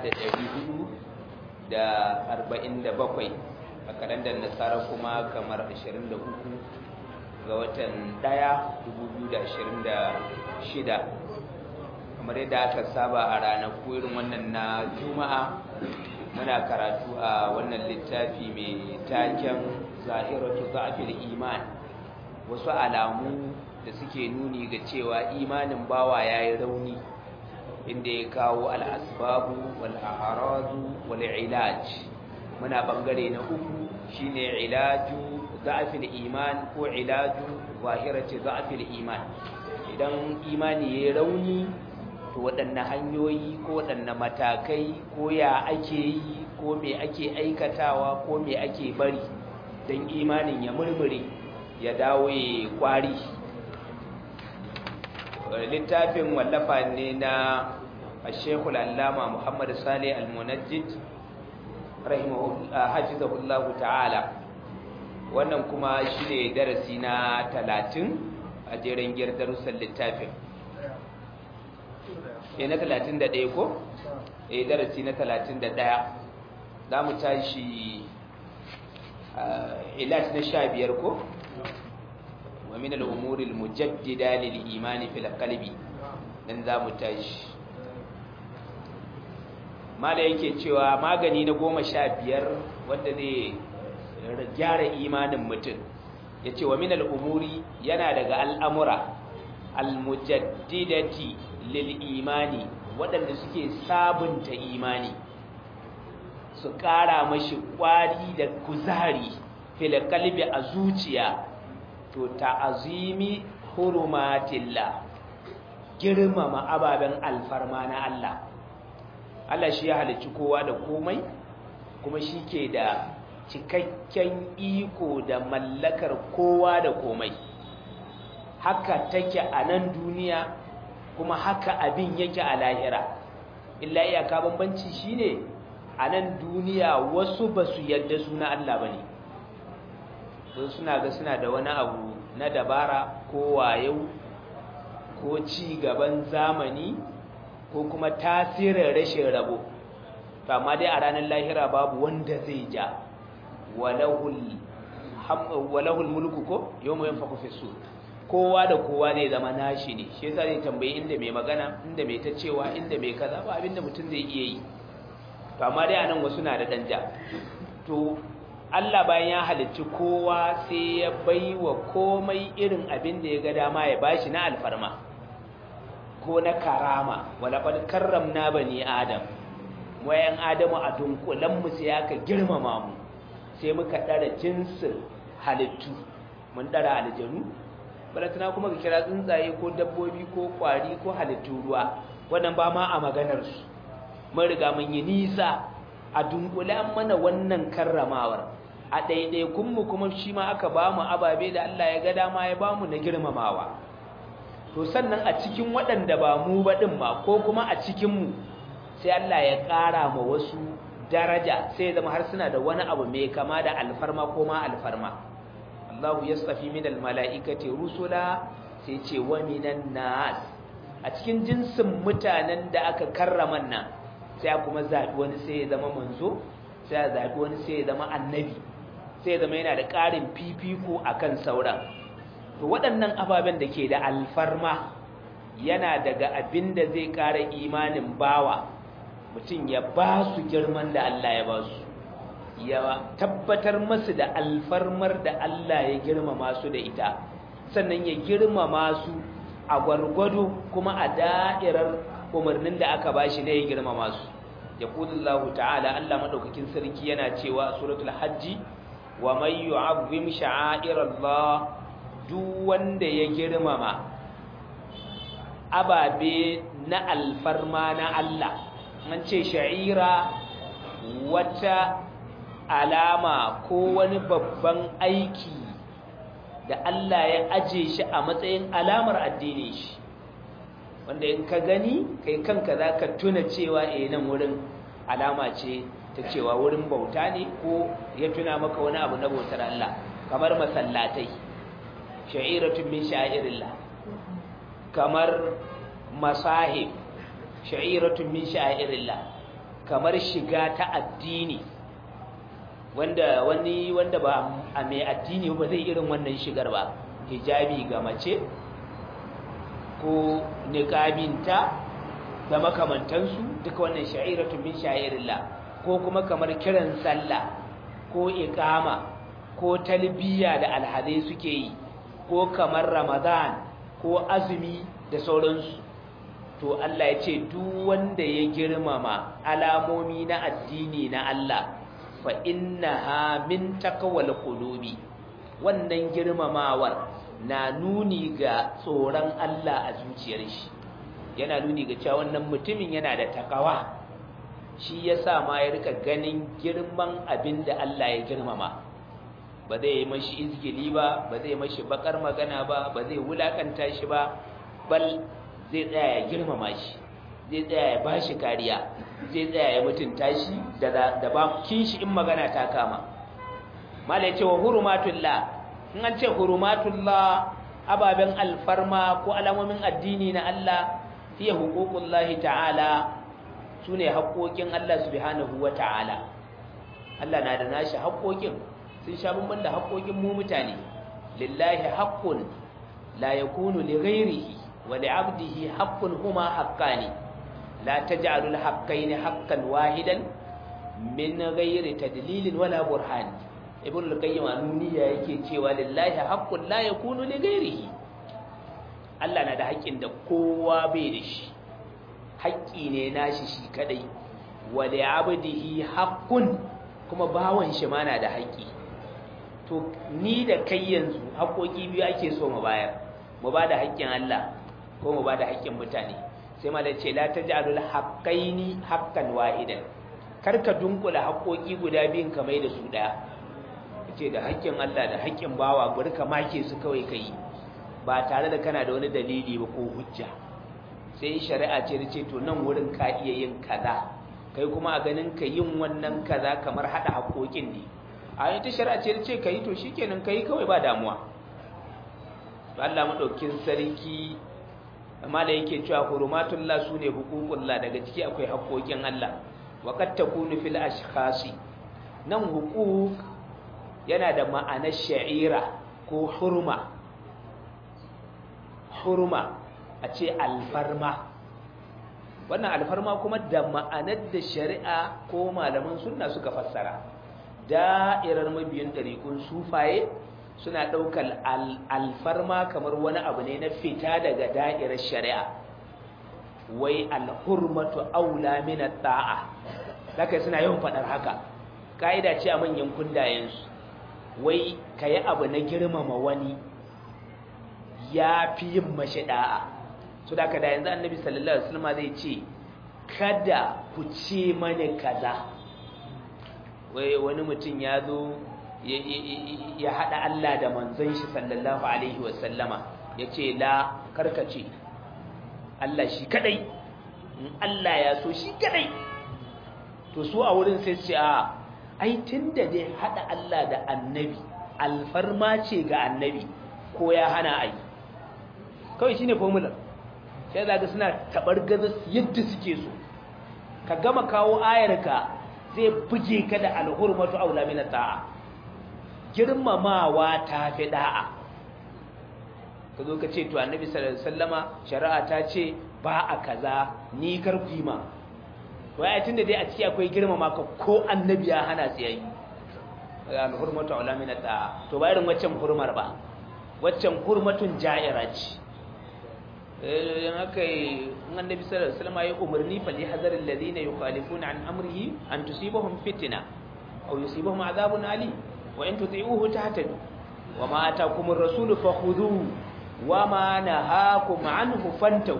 da ɗari hudu da arba'in da bakwai a kalandar nasara kuma kamar ashirin da uku ga watan ɗaya dubu biyu da ashirin da shida kamar yadda aka saba a ranaku irin wannan na juma'a muna karatu a wannan littafi mai taken zahiratu za'fil iman wasu alamu da suke nuni ga cewa imanin bawa yayi rauni inda ya kawo al-asbabu wal a'radu wal ilaj muna bangare na uku shine ilaju za'fil iman ko ilaju zahirati za'fil iman idan imani yayi rauni to waɗanne hanyoyi ko waɗanne matakai ko ya ake yi ko me ake aikatawa ko me ake bari don imanin ya murmure ya dawo ya kwari littafin wallafa ne na ashekul allama muhammad salih al-munajjid hafizahullahu ta'ala wannan kuma shi ne darasi na talatin a jerin darussan littafin e na talatin da ɗaya ko? e darasi na talatin da ɗaya za mu tashi ilat na sha biyar ko? wa min al'umuril mujaddida lil imani fil qalbi dan za mu tashi mala yake cewa magani na goma sha biyar wanda zai gyara imanin mutum ya ce wa min al'umuri yana daga al'amura al-mujaddidati lil imani waɗanda suke sabunta imani su ƙara mashi ƙwari da kuzari fil qalbi a zuciya to ta'azimi hurumatillah girmama ababen alfarma na Allah Allah shi ya halicci kowa da komai kuma shi ke da cikakken iko da mallakar kowa da komai haka take a nan duniya kuma haka abin yake a lahira illa iyaka bambanci shine a nan duniya wasu ba su yadda suna Allah ba ne suna ga suna da wani abu na dabara ko wayo ko ci gaban zamani ko kuma tasirin rashin rabo amma dai a ranar lahira babu wanda zai ja walahul mulku ko yau mai yanfa fi su kowa da kowa ne zama nashi ne shi yasa zai tambayi inda mai magana inda mai ta cewa inda mai kaza ba abinda mutum zai iya yi to amma dai anan wasu na da danja to Allah bayan ya halicci kowa sai ya baiwa komai irin abin da ya ga dama ya bashi na alfarma ko na karama wala qad karramna bani adam wayan adamu a dunkulan mu sai aka girmama mu sai muka dara jinsin halittu mun dara aljanu balatana kuma ka kira tsuntsaye ko dabbobi ko kwari ko halittu ruwa wannan ba ma a maganar su mun riga mun yi nisa a dunkulan mana wannan karramawar a ɗaiɗaikun mu kuma shi ma aka ba mu ababe da Allah ya ga dama ya ba mu na girmamawa to sannan a cikin waɗanda ba mu ba ɗin ba ko kuma a cikinmu sai Allah ya ƙara ma wasu daraja sai zama har suna da wani abu mai kama da alfarma ko ma alfarma Allahu yastafi min almalaikati rusula sai ce wa minan nas a cikin jinsin mutanen da aka karrama nan sai kuma zabi wani sai ya zama manzo sai ya zabi wani sai ya zama annabi sai ya zama yana da ƙarin fifiko akan sauran to waɗannan ababen da ke da alfarma yana daga abin da zai ƙara imanin bawa mutum ya ba su girman da Allah ya ba su ya tabbatar masu da alfarmar da Allah ya girmama su da ita sannan ya girmama su a gwargwado kuma a da'irar umarnin da aka bashi ne ya girmama su ya kulullahu ta'ala Allah madaukakin sarki yana cewa suratul hajji wa may yu'azzim sha'airallah duk wanda ya girmama ababe na alfarma na Allah an ce sha'ira wata alama ko wani babban aiki da Allah ya aje shi a matsayin alamar addinin shi wanda in ka gani kai kanka za ka tuna cewa eh nan wurin alama ce ta cewa wurin bauta ne ko ya tuna maka wani abu na bautar Allah kamar masallatai sha'iratun min sha'irillah kamar masahib sha'iratun min sha'irillah kamar shiga ta addini wanda wani wanda ba a mai addini ba zai irin wannan shigar ba hijabi ga mace ko niqabinta da makamantansu duka wannan sha'iratun min sha'irillah ko kuma kamar kiran sallah ko iqama ko talbiya da alhadai suke yi ko kamar ramadan ko azumi da sauransu to Allah ya ce duk wanda ya girmama alamomi na addini na Allah fa innaha min taqwal qulubi wannan girmamawar na nuni ga tsoron Allah a zuciyar shi yana nuni ga cewa wannan mutumin yana da takawa shi yasa ma ya rika ganin girman abin da Allah ya girmama ba zai yi mashi izgili ba ba zai mashi bakar magana ba ba zai wulakanta shi ba bal zai tsaya ya girmama shi zai tsaya ya bashi kariya zai tsaya ya mutunta shi da da ba kin shi in magana ta kama mala yace wa hurumatullah in an ce hurumatullah ababen alfarma ko alamomin addini na Allah fiye huququllahi ta'ala sune haƙoƙin Allah subhanahu wa ta'ala Allah na da nashi haƙoƙin sun sha bamban da haƙoƙin mu mutane lillahi haqqun la yakunu li ghairihi wa li 'abdihi haqqun huma haqqani la taj'alu al-haqqayn haqqan wahidan min ghairi tadlilin wala burhan ibn al-qayyim anuniya yake cewa lillahi haqqun la yakunu li ghairihi Allah na da haƙƙin da kowa bai da shi haƙƙi ne nashi shi kadai wa li 'abdihi haqqun kuma bawan shi ma na da haƙƙi to ni da kai yanzu haƙoƙi biyu ake so mu bayar mu ba da haƙƙin Allah ko mu ba da haƙƙin mutane sai ma da ce la taj'alul haqqaini haqqan wahidan kar ka dunkula haƙoƙi guda biyun ka mai da su daya ce da haƙƙin Allah da haƙƙin bawa bari ka make su kawai kai ba tare da kana da wani dalili ba ko hujja sai shari'a ce da ce to nan wurin ka iya yin kaza kai kuma a ganin ka yin wannan kaza kamar hada haƙoƙin ne a yi ta shari'a ce da ce ka yi to shi kenan ka yi kawai ba damuwa Allah maɗaukin sarki amma da yake cewa hurumatullah su ne hukukullah daga ciki akwai haƙoƙin Allah wa qad takunu fil ashkhasi nan hukuk yana da ma'anar sha'ira ko hurma hurma a ce alfarma wannan alfarma kuma da ma'anar da shari'a ko malaman sunna suka fassara da'irar mabiyin ɗariƙun sufaye suna ɗaukar alfarma kamar wani abu ne na fita daga da'irar shari'a wai alhurmatu aula min ta'a haka suna yawan faɗar haka ka'ida ce a manyan kundayensu wai kayi abu na girmama wani ya fi yin mashi da'a su da da yanzu annabi sallallahu alaihi wasallam zai ce kada ku ce mani kaza wai wani mutum ya zo ya haɗa Allah da manzon shi sallallahu alaihi wasallama ya ce la karkace Allah shi kadai in Allah ya so shi kadai to su a wurin sai ce a ai tunda dai haɗa Allah da annabi alfarma ce ga annabi ko ya hana ai kawai shine formula sai zaga suna tabar gaza yadda suke so ka gama kawo ayarka zai buge ka da alhurmatu aula min ta'a girmamawa ta fi da'a ka zo ka ce to annabi sallallahu alaihi wasallama shari'a ta ce ba a kaza ni karfi ma wai tunda dai a ciki akwai girmama ka ko annabi ya hana su yayi alhurmatu aula min ta'a to ba irin waccan hurmar ba waccan hurmatun ja'ira ce in aka yi annabi sallallahu alaihi wasallam ya umarni fa lihazaril ladina yukhalifuna an amrihi an tusibahum fitna aw yusibahum adhabun ali wa in tuti'uhu tahtadu wa ma atakum ar-rasul fakhudhuhu wa ma nahakum anhu fantahu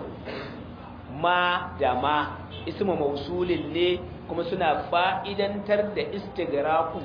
ma da ma ismu mausulin ne kuma suna fa'idantar da istigraku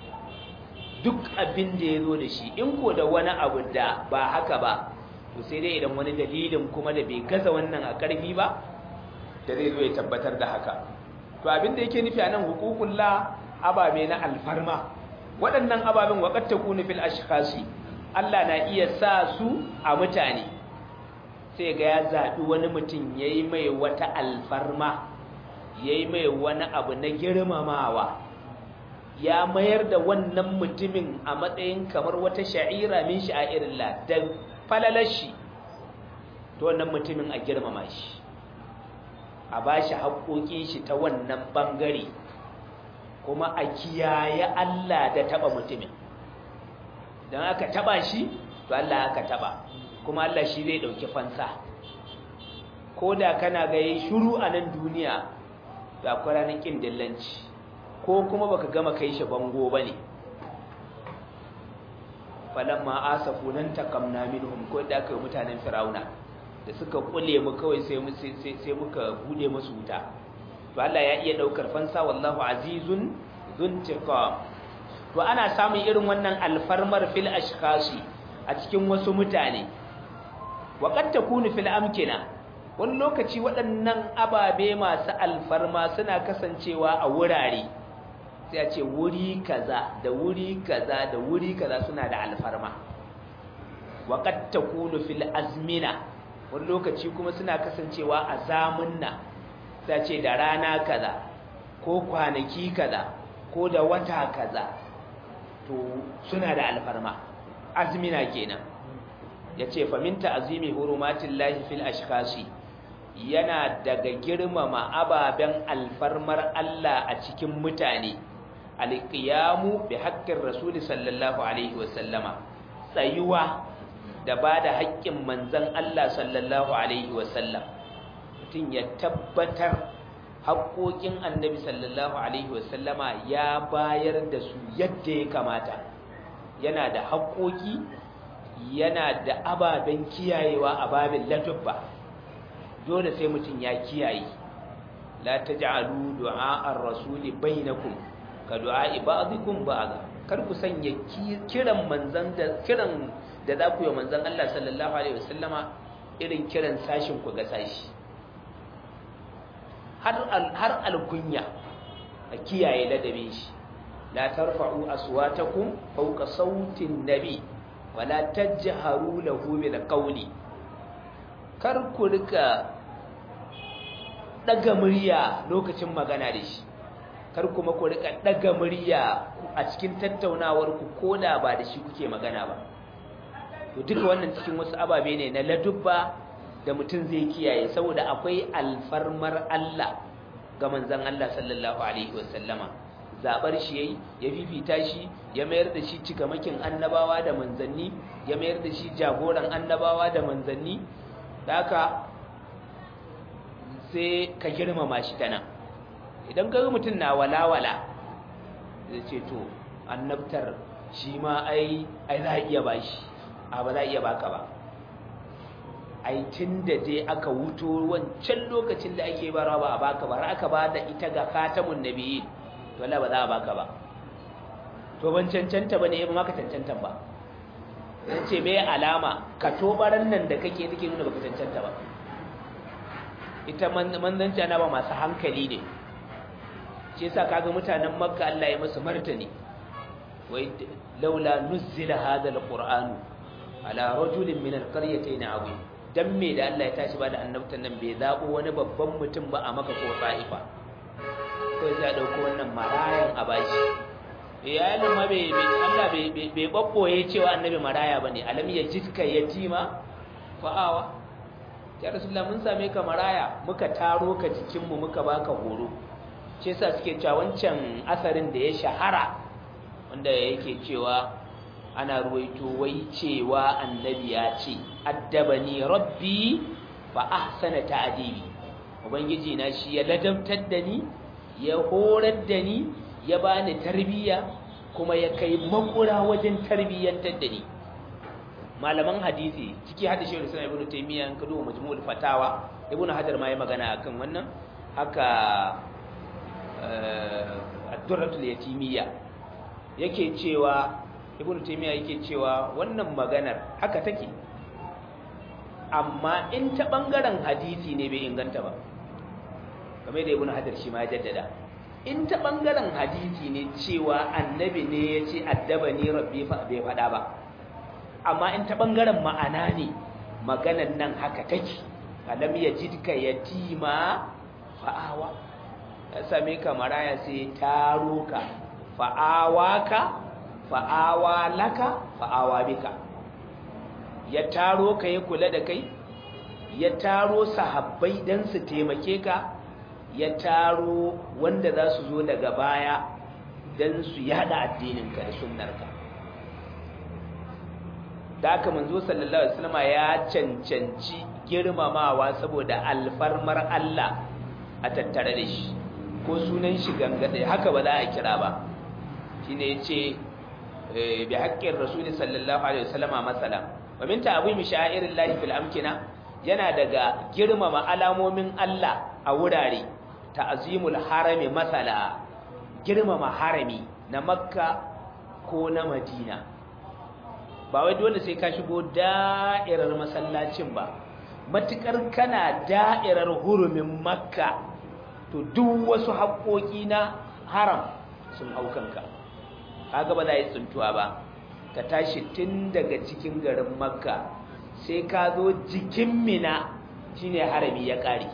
duk abin da yazo da shi in ko da wani abu da ba haka ba to sai dai idan wani dalilin kuma da bai gaza wannan a ƙarfi ba da zai zo ya tabbatar da haka to abin da yake nufi a nan hukukullah ababe na alfarma waɗannan ababen waƙar ta kunu fil ashkhasi Allah na iya sa su a mutane sai ga ya zaɓi wani mutum ya yi mai wata alfarma yayi mai wani abu na girmamawa ya mayar da wannan mutumin a matsayin kamar wata sha'ira min sha'irillah da falalashi to wannan mutumin a girmama shi a bashi haƙoƙin shi ta wannan bangare kuma a kiyaye Allah da taba mutumin dan aka taba shi to Allah aka taba kuma Allah shi zai dauki fansa koda kana ga yayi shiru a nan duniya da akwai ranar kin dillanci ko kuma baka gama kai shi bango bane falamma asafu nan takamna minhum ko da kai mutanen firauna da suka kule mu kawai sai mu sai muka bude musu wuta to Allah ya iya daukar fansa wallahu azizun zuntiqam to ana samun irin wannan alfarmar fil ashkhasi a cikin wasu mutane wa qad takunu fil amkina wani lokaci waɗannan ababe masu alfarma suna kasancewa a wurare sai a ce wuri kaza da wuri kaza da wuri kaza suna da alfarma wa qad takunu fil azmina wani lokaci kuma suna kasancewa a zamunna sai ce da rana kaza ko kwanaki kaza ko da wata kaza to suna da alfarma azmina kenan yace faminta azimi hurumatillahi fil ashkhasi yana daga girmama ababen alfarmar Allah a cikin mutane alqiyamu bi haqqir rasul sallallahu alaihi wasallama tsayuwa da bada haƙƙin manzon Allah sallallahu alaihi wasallam mutum ya tabbatar haƙoƙin annabi sallallahu alaihi wasallama ya bayar da su yadda ya kamata yana da haƙoƙi yana da ababen kiyayewa a babin latubba dole sai mutum ya kiyaye la taj'alu du'a ar-rasuli bainakum ka du'a ba'dikum ba'd kar ku sanya kiran manzon da kiran da za ku yi manzon Allah sallallahu alaihi wasallama irin kiran sashin ku ga sashi har alkunya a kiyaye ladabin shi la tarfa'u aswatakum fawqa sautin nabi wala tajharu lahu bil qawli kar ku rika daga murya lokacin magana da shi kar kuma ku rika daga murya a cikin tattaunawar ku koda ba da shi kuke magana ba to duka wannan cikin wasu ababe ne na ladubba da mutum zai kiyaye saboda akwai alfarmar Allah ga manzon Allah sallallahu alaihi wasallama zabar shi yayi ya fifita shi ya mayar da shi cikamakin annabawa da manzanni ya mayar da shi jagoran annabawa da manzanni haka sai ka girmama shi tana idan ka ga mutum na walawala zai ce to annabtar shi ma ai ai za a iya bashi a ba za a iya baka ba ai tun da dai aka wuto wancan lokacin da ake bara ba a baka ba har aka ba da ita ga khatamun nabiyyin to Allah ba za a baka ba to ban cancanta bane ba maka cancanta ba dan ce me alama ka tobaran nan da kake nake nuna baka cancanta ba ita manzanci ana ba masu hankali ne shi yasa kaga mutanen makka Allah ya musu martani wai laula nuzila hadha alqur'anu ala rajulin min alqaryatayn azim dan me da Allah ya tashi ba da annabtan nan bai zabo wani babban mutum ba a maka ko ta'ifa ko ya dauko wannan marayan a bashi iyalin ma bai Allah bai bai babboye cewa annabi maraya bane alam yajidka yatima fa'awa ya rasulullah mun same ka maraya muka taro ka jikin mu muka baka horo ce yasa suke cewa wancan asarin da ya shahara wanda yake cewa ana ruwaito wai cewa annabi ya ce addabani rabbi fa ahsana ta'dibi ubangiji na shi ya ladabtar da ni ya horar da ni ya bani tarbiya kuma ya kai makura wajen tarbiyyantar da ni malaman hadisi ciki hadisi shi Islam Ibn Taymiyyah an kado majmu'ul fatawa Ibn Hajar ma ya magana akan wannan haka ad-durratul yatimiyya yake cewa ibnu taymiya yake cewa wannan maganar haka take amma in ta bangaren hadisi ne bai inganta ba kamar da ibnu hajar shi ma ya jaddada in ta bangaren hadisi ne cewa annabi ne ya ce addabani rabbi fa bai faɗa ba amma in ta bangaren ma'ana ne maganar nan haka take alam yajidka yatima fa'awa ya same ka maraya sai taro ka fa'awaka fa'awa laka fa'awa bika ya taro ka ya kula da kai ya taro sahabbai dan su taimake ka ya taro wanda za su zo daga baya dan su yada addininka da sunnarka da aka manzo sallallahu alaihi wasallam ya cancanci girmamawa saboda alfarmar Allah a tattare da shi ko sunan shi gangade haka ba za a kira ba shine yace bi haqqin rasul sallallahu alaihi wasallam masalan wa min ta'zimi sha'irillahi fil amkina yana daga girmama alamomin Allah a wurare ta'zimul harami masala girmama harami na makka ko na madina ba wai dole sai ka shigo da'irar masallacin ba matukar kana da'irar hurumin makka to duk wasu haƙoƙi na haram sun hau kanka kaga ba za yi tsuntuwa ba ka tashi tun daga cikin garin makka sai ka zo jikin mina shine harami ya ƙare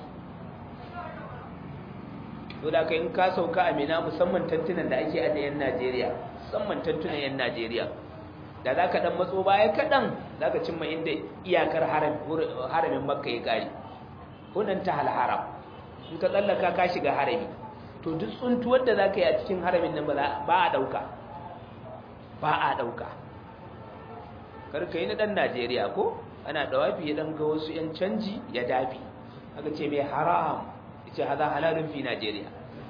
to da ka in ka sauka a mina musamman tantunan da ake a yan najeriya musamman tantunan yan najeriya da za ka ɗan matso baya kaɗan za ka cimma inda iyakar haramin makka ya ƙare hunan ta halharam in ka tsallaka ka shiga harami to duk tsuntuwar da za ka yi a cikin haramin nan ba a ɗauka ba a ɗauka karka yi na ɗan najeriya ko ana ɗawafi ya ɗan ga wasu ‘yan canji ya dafi aka ce mai haram ya ce haza halalun fi najeriya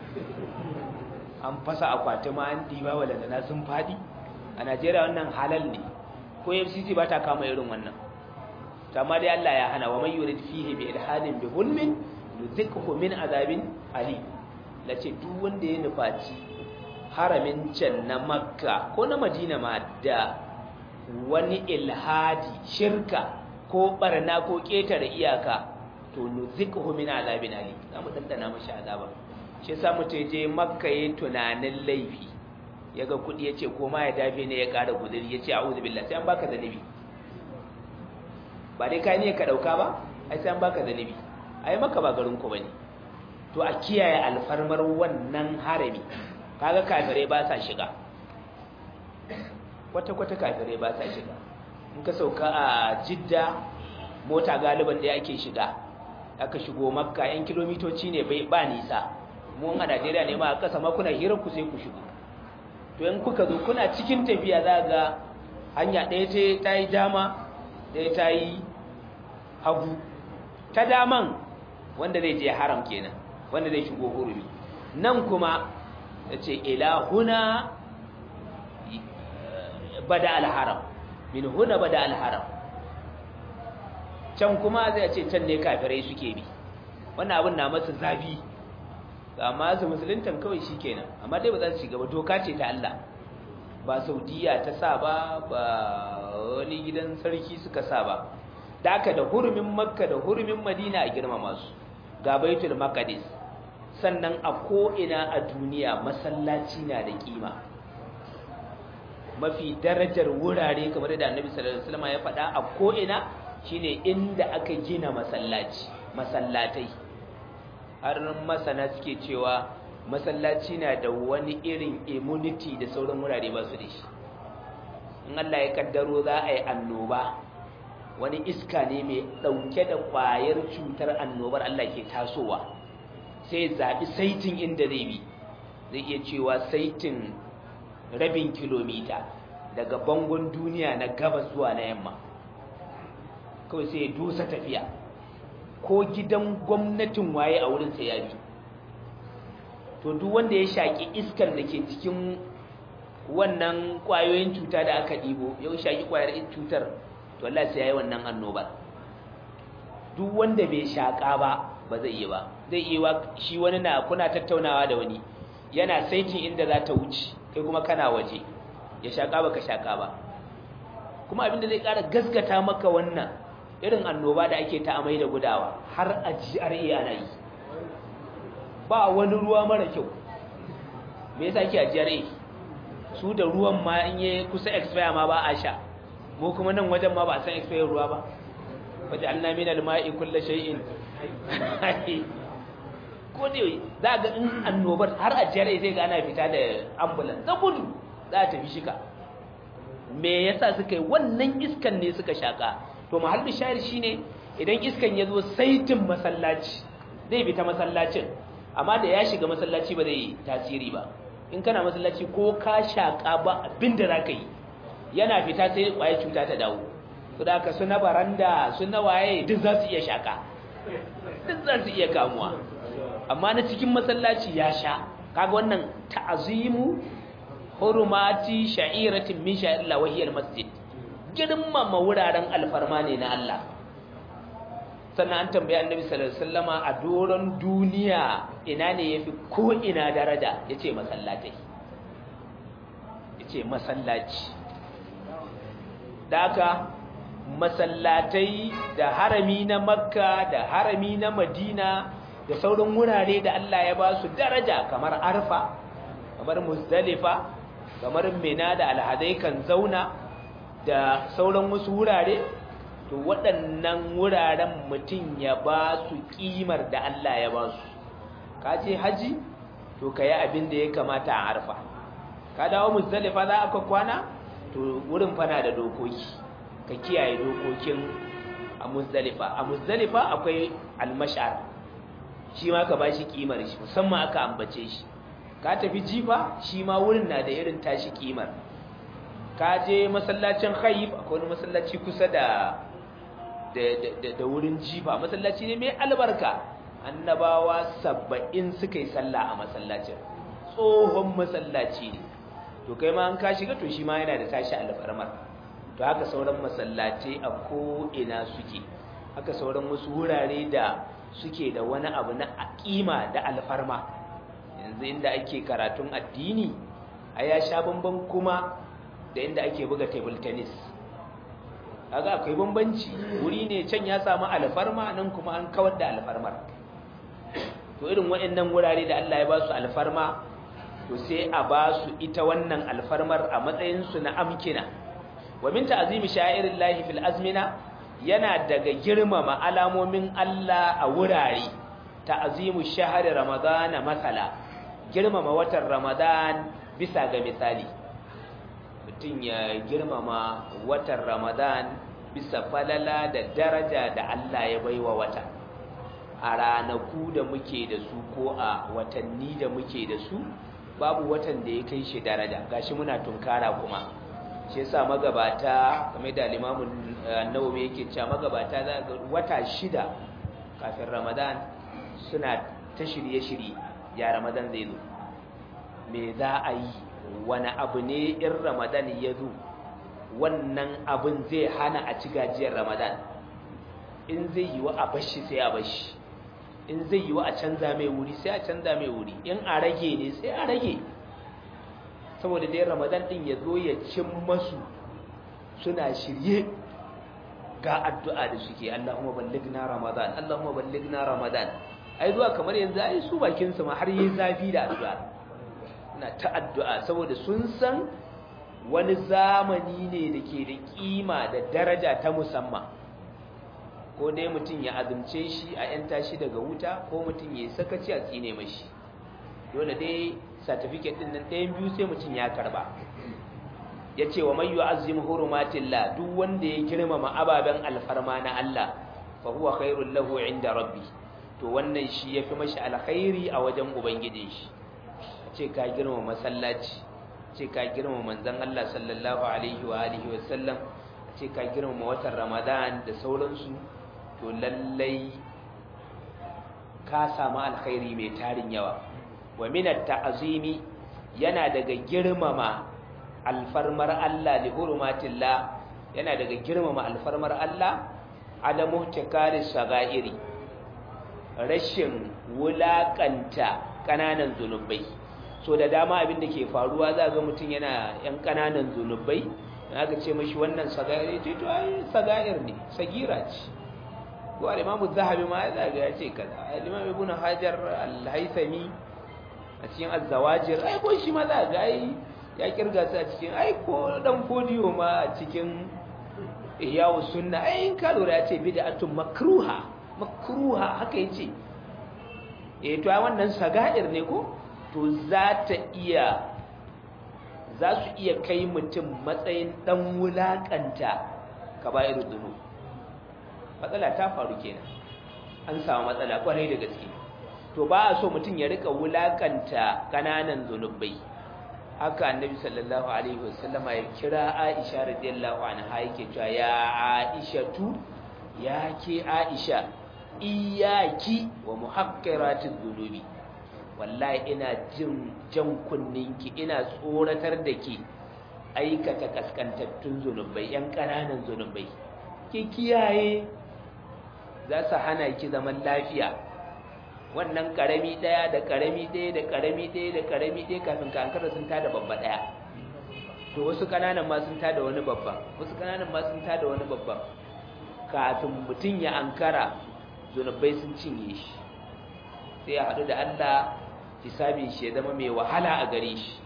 an fasa akwati ma an ɗiba waladana sun faɗi a najeriya wannan halal ne ko fcc ba ta kama irin wannan amma dai allah ya hana wa mai yurid fihi bi ilhadin bi hulmin yuzikhu min azabin ali lace duk wanda ya nufaci haramin can na makka ko na madina ma da wani ilhadi shirka ko barna ko ketare iyaka to nuzikhu min azabin ali zamu dandana mashi azaba shi yasa mutum je makka yayin tunanin laifi yaga kudi yace ko ma ya dafe ne ya kara guduri yace a'udhu billahi sai an baka zanibi ba dai kai ne ka dauka ba ai sai an baka zanibi ai maka ba garin ku bane to a kiyaye alfarmar wannan harami kaga kafirai ba sa shiga kwata kwata kafirai ba sa shiga in ka sauka a jidda mota galiban da yake shiga aka shigo makka yan kilomitoci ne bai ba nisa mu a Najeriya ne ma a kasa ma kuna hirar ku sai ku shigo to in kuka zo kuna cikin tafiya za ga hanya ɗaya ce ta yi dama ɗaya ta yi hagu ta daman wanda zai je haram kenan wanda zai shigo hurumi nan kuma ya ce ilahuna bada alharam min huna bada alharam can kuma zai ce can ne kafirai suke bi wannan abin na masa zafi amma su musuluntan kawai shi kenan amma dai ba za su shiga ba doka ce ta Allah ba saudiya ta sa ba ba wani gidan sarki suka sa ba da aka da hurumin makka da hurumin madina a girmama su ga baitul maqdis sannan a ko'ina a duniya masallaci na da kima mafi darajar wurare kamar da annabi sallallahu alaihi wasallam ya faɗa a ko'ina shine inda aka gina masallaci masallatai har masana suke cewa masallaci na da wani irin immunity da sauran wurare ba su da shi in Allah ya kaddaro za a yi annoba wani iska ne mai ɗauke da ƙwayar cutar annobar Allah ke tasowa sai zaɓi saitin inda zai bi zai iya cewa saitin rabin kilomita daga bangon duniya na gabas zuwa na yamma kawai sai ya dosa tafiya ko gidan gwamnatin waye a wurin sai ya bi to duk wanda ya shaƙi iskar da ke cikin wannan ƙwayoyin cuta da aka ɗibo ya shaƙi ƙwayar cutar to Allah sai ya yi wannan annobar duk wanda bai shaƙa ba ba zai yi ba zai yi wa shi wani na kuna tattaunawa da wani yana saitin inda za ta wuce kai kuma kana waje ya shaƙa baka shaƙa ba kuma abinda zai ƙara gaskata maka wannan irin annoba da ake ta amai da gudawa har a GRA ana yi ba wani ruwa mara kyau me yasa ake a GRA su da ruwan ma in yi kusa expire ma ba a sha mu kuma nan wajen ma ba a san expire ruwa ba waje an nami na lima'i kulla shay'in ko ne za ga in annobar har a jere zai ga ana fita da ambulance da gudu za a tafi shika me yasa suka yi wannan iskan ne suka shaka to mahallin shahid shine idan iskan ya zo saitin masallaci zai bi ta masallacin amma da ya shiga masallaci ba zai tasiri ba in kana masallaci ko ka shaka ba abinda za ka yi yana fita sai kwaye cuta ta dawo su da ka su na baranda su na waye duk za su iya shaka duk za su iya kamuwa amma na cikin masallaci ya sha kaga wannan ta'azimu hurumati sha'iratin min sha'irilla wahiyar masjid girmama wuraren alfarma ne na Allah sannan an tambaye annabi sallallahu alaihi wasallama a doron duniya ina ne yafi ko ina daraja yace masallatai yace masallaci daka masallatai da harami na makka da harami na madina da sauran wurare da Allah ya ba su daraja kamar arfa kamar muzdalifa kamar mina da alhadai kan zauna da sauran wasu wurare to waɗannan wuraren mutum ya ba su ƙimar da Allah ya ba su ka ce haji to ka yi abin da ya kamata a arfa ka dawo muzdalifa za aka kwana to wurin fana da dokoki ka kiyaye dokokin a muzdalifa a muzdalifa akwai almashar shi ma ka ba shi ƙimar shi musamman aka ambace shi ka tafi jifa shi ma wurin na da irin tashi ƙimar ka je masallacin khayib akwai wani masallaci kusa da da wurin jifa masallaci ne mai albarka annabawa saba'in suka yi sallah a masallacin tsohon masallaci ne to kai ma an ka shiga to shi ma yana da tashi alfarmar to haka sauran masallaci a ko'ina suke haka sauran wasu wurare da suke da wani abu na aƙima da alfarma yanzu inda ake karatun addini a ya sha bamban kuma da inda ake buga table tennis kaga akwai bambanci wuri ne can ya samu alfarma nan kuma an kawar da alfarmar to irin waɗannan wurare da Allah ya ba su alfarma to sai a ba su ita wannan alfarmar a matsayin su na amkina wa min ta'zimi sha'irillahi fil azmina yana daga girmama alamomin Allah a wurare ta'zimu shahri ramadana masala girmama watan ramadan bisa ga misali mutum ya girmama watan ramadan bisa falala da daraja da Allah ya baiwa wata a ranaku da muke da su ko a watanni da muke da su babu watan da ya kai shi daraja gashi muna tunkara kuma shi yasa magabata kamar da limamin annawawi yake cewa magabata za ga wata shida kafin ramadan suna ta shirye-shirye ya ramadan zai zo me za a yi wani abu ne in ramadan ya zo wannan abin zai hana a ci gajiyar ramadan in zai yi wa a bashi sai a bashi in zai yi wa a canza mai wuri sai a canza mai wuri in a rage ne sai a rage saboda dai ramadan din ya zo ya cin masu suna shirye ga addu'a da suke Allahumma ballighna ramadan Allahumma ballighna ramadan ai zuwa kamar yanzu ai su bakin su ma har yi zafi da addu'a na ta addu'a saboda sun san wani zamani ne da ke da kima da daraja ta musamman ko dai mutum ya azumce shi a ‘yanta shi daga wuta ko mutum ya sakaci a tsine mashi dole dai certificate ɗin nan ɗayan biyu sai mutum ya karba ya ce wa mai yi azim hurumatillah duk wanda ya girmama ababen alfarma na Allah fa huwa khairul lahu inda rabbi to wannan shi ya fi mashi alkhairi a wajen ubangijin shi ce ka girmama masallaci ce ka girmama manzon Allah sallallahu alaihi wa alihi wa sallam ce ka girmama watan Ramadan da sauransu to lallai ka samu alkhairi mai tarin yawa wa min at-ta'zimi yana daga girmama alfarmar Allah li hurumatillah yana daga girmama alfarmar Allah adamu tikari sagairi rashin wulakanta kananan zunubai so da dama abin da ke faruwa za ga mutum yana yan kananan zunubai in aka ce mashi wannan sagair ce to ai sagair ne sagira ce ko al-imamu zahabi ma ya ga ya ce kaza al-imam ibn hajar al-haythami a cikin az-zawajir ai ko shi ma za ga ai ya kirga su a cikin ai ko dan fodiyo ma a cikin ihyawu sunna ai in ka lura ya ce bid'atun makruha makruha haka yace eh to ai wannan saga'ir ne ko to za ta iya za su iya kai mutum matsayin dan wulakanta kaba'ir dhunub matsala ta faru kenan an samu matsala kwarai da gaske to ba a so mutum ya rika wulakanta kananan zunubai haka annabi sallallahu alaihi wasallama ya kira Aisha radiyallahu anha yake cewa ya Aisha tu ya ke Aisha iyaki wa muhaqqiratiz dhunubi wallahi ina jin jan kunninki ina tsoratar da ke aikata kaskantattun zunubai yan kananan zunubai ki kiyaye za su hana ki zaman lafiya wannan karami daya da karami daya da karami daya da karami daya kafin ka ankara sun tada babba daya to wasu kananan ma sun tada wani babba wasu kananan ma sun tada wani babba kafin mutum ya ankara zunubai sun cinye shi sai ya haɗu da Allah hisabin shi ya zama mai wahala a gare shi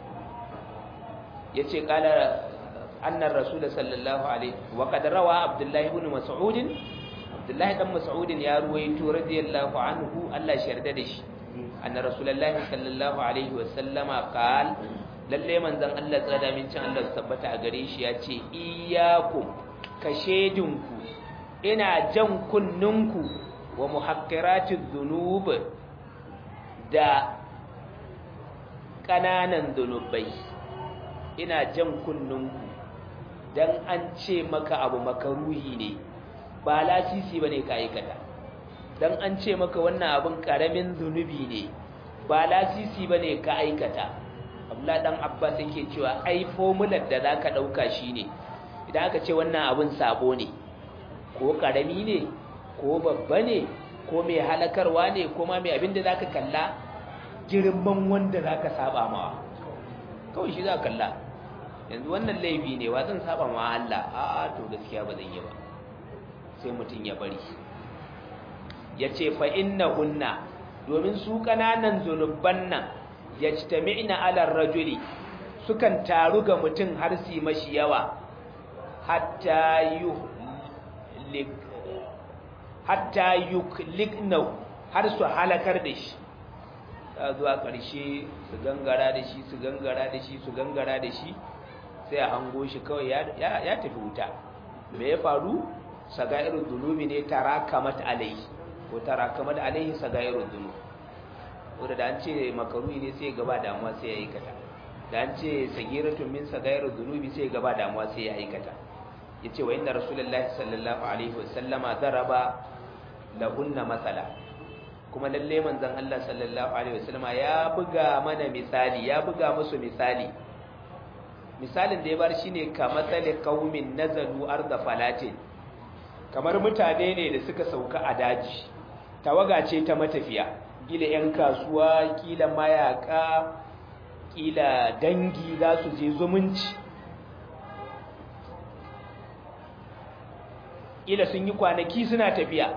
ya ce ƙala annar rasul sallallahu alaihi wa qad rawa abdullahi ibn mas'ud abdullahi dan mas'ud ya ruwaito radiyallahu anhu Allah shi yarda da shi anna rasulullahi sallallahu alaihi wa sallama qal lalle manzon Allah tsada min cin Allah tabbata a gare shi ya ce iyyakum kashedinku ina jan kunninku wa muhaqqiratiz dhunub da kananan dhunubai ina jan kunninku dan an ce maka abu makaruhi ne ba lasisi bane ka aikata dan an ce maka wannan abun karamin zunubi ne ba lasisi bane ka aikata Abdullah dan Abbas yake cewa ai formular da zaka dauka shine idan aka ce wannan abun sabo ne ko karami ne ko babba ne ko mai halakarwa ne ko ma mai abin da zaka kalla girman wanda zaka saba mawa kawai shi zaka kalla yanzu wannan laifi ne wa zan saba ma Allah a'a to gaskiya ba zan yi ba sai mutum ya bari yace fa innahunna domin su kananan zunuban nan yajtami'na 'ala ar-rajuli sukan taru ga mutum har su mashi yawa hatta yuhlik hatta yuklikna har su halakar da shi zuwa ƙarshe su gangara da shi su gangara da shi su gangara da shi sai a hango shi kawai ya tafi wuta me ya faru sagairu dhunubi ne tarakamat alaihi ko tarakamat alaihi sagairu dhunub wanda da an ce makaruhi ne sai gaba damuwa sai ya aikata da an ce sagiratun min sagairu dhunubi sai gaba damuwa sai ya aikata yace wa inna rasulullahi sallallahu alaihi wasallama daraba lahunna masala kuma lalle manzon Allah sallallahu alaihi wasallama ya buga mana misali ya buga musu misali misalin da ya bar shine kamatsali qaumin nazalu arda falatin kamar mutane ne da suka sauka a daji tawaga ce ta matafiya kila yan kasuwa kila mayaka kila dangi za su je zumunci kila sun yi kwanaki suna tafiya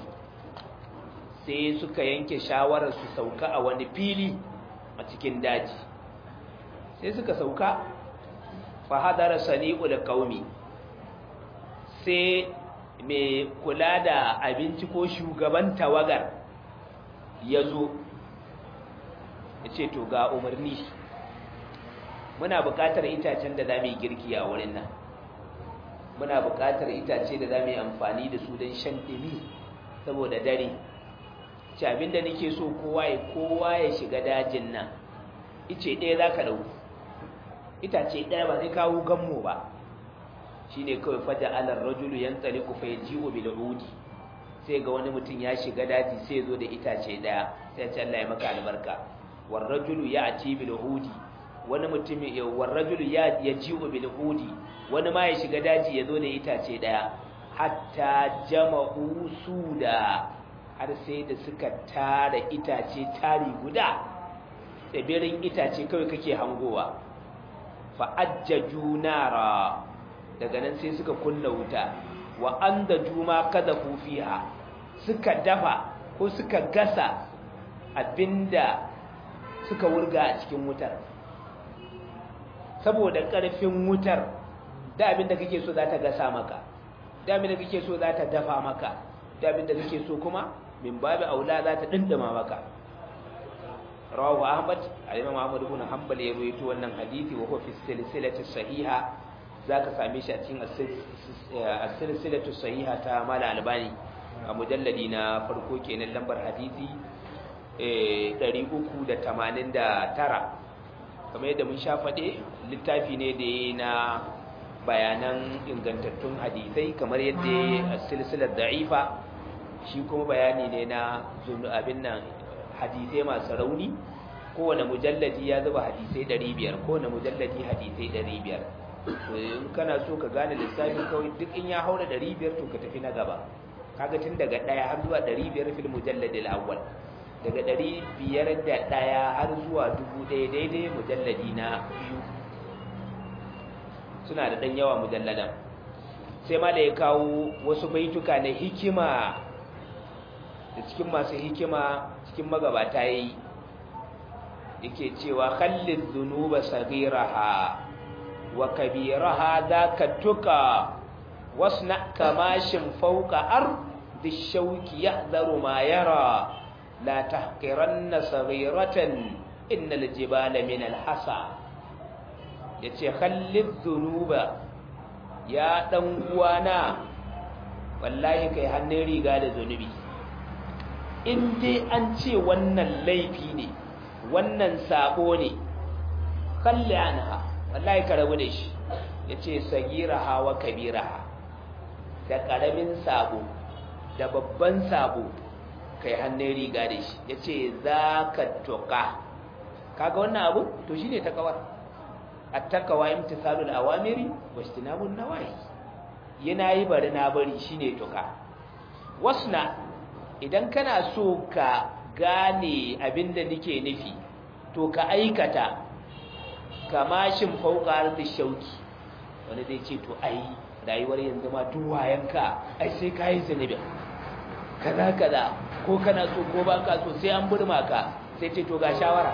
sai suka yanke shawarar su sauka a wani fili a cikin daji sai suka sauka fahadara sani'ul qaumi sai mai kula da abinci ko shugaban tawagar ya zo ya ce to ga umarni muna buƙatar itacen da za mu yi girki a wurin nan muna buƙatar itace da za mu yi amfani da su don shan ɗimi saboda dare ci abinda nake so kowa ya kowa ya shiga dajin nan ice ɗaya za ka ɗauki itace ɗaya ba zai kawo gammo ba shi ne kawai faja alar rajulu yan tsali ku fai jiwo bil udi sai ga wani mutum ya shiga daji sai zo da itace ɗaya sai ce Allah ya maka albarka war rajulu ya ati bil udi wani mutum ya war rajulu ya ya jiwo bil udi wani ma ya shiga daji ya zo da itace ɗaya hatta jama'u suda har sai da suka tara itace tari guda tsibirin itace kawai kake hangowa fa'ajjaju nara daga nan sai suka kunna wuta wa an da juma kada fiha suka dafa ko suka gasa abinda suka wurga a cikin wutar saboda ƙarfin wutar da abinda kake so za ta gasa maka da abinda kake so za ta dafa maka da abinda kake so kuma min babu aula za ta dindima maka rawahu ahmad al-imam ahmad ibn hanbal ya rawaito wannan hadisi wa huwa fi silsilati sahiha zaka same shi a cikin as-silsilatu sahiha ta mal albani a mujalladi na farko kenan lambar hadisi 389 kamar yadda mun sha faɗe littafi ne da ya na bayanan ingantattun hadisai kamar yadda a silsilar da'ifa shi kuma bayani ne na abin nan hadisai masu rauni kowane mujalladi ya zuba hadisai 500 kowane mujalladi hadisai 500 in kana so ka gane lissafin kawai duk in ya haura 500 to ka tafi na gaba kaga tun daga ɗaya har zuwa 500 fil mujalladil awwal daga 501 har zuwa 1000 daidai mujalladi na biyu suna da ɗan yawa mujalladan sai ma da ya kawo wasu baituka na hikima da cikin masu hikima cikin magabata yi yake cewa khallid dhunuba saghiraha wa kabiraha dhaka tuka wasna kamashin fawqa ardi shawki yahdharu ma yara la tahqiranna saghiratan innal jibala min al-hasa yace khallid dhunuba ya dan uwana wallahi kai hannun riga da zunubi in dai an ce wannan laifi ne wannan sabo ne kalli anha wallahi ka rabu da shi yace sagiraha wa kabiraha da karamin sabo da babban sabo kai hannun riga da shi yace zaka toka kaga wannan abu to shine takawar at-takawa imtisalul awamiri wa ijtinabun nawahi yana yi bari na bari shine toka wasna idan kana so ka gane abinda nake nufi to ka aikata kamashin fauka da shauki wani zai ce to ai rayuwar yanzu ma duwayenka ai sai ka yi zunubin kaza kaza ko kana so ko ba ka so sai an burma ka sai ce to ga shawara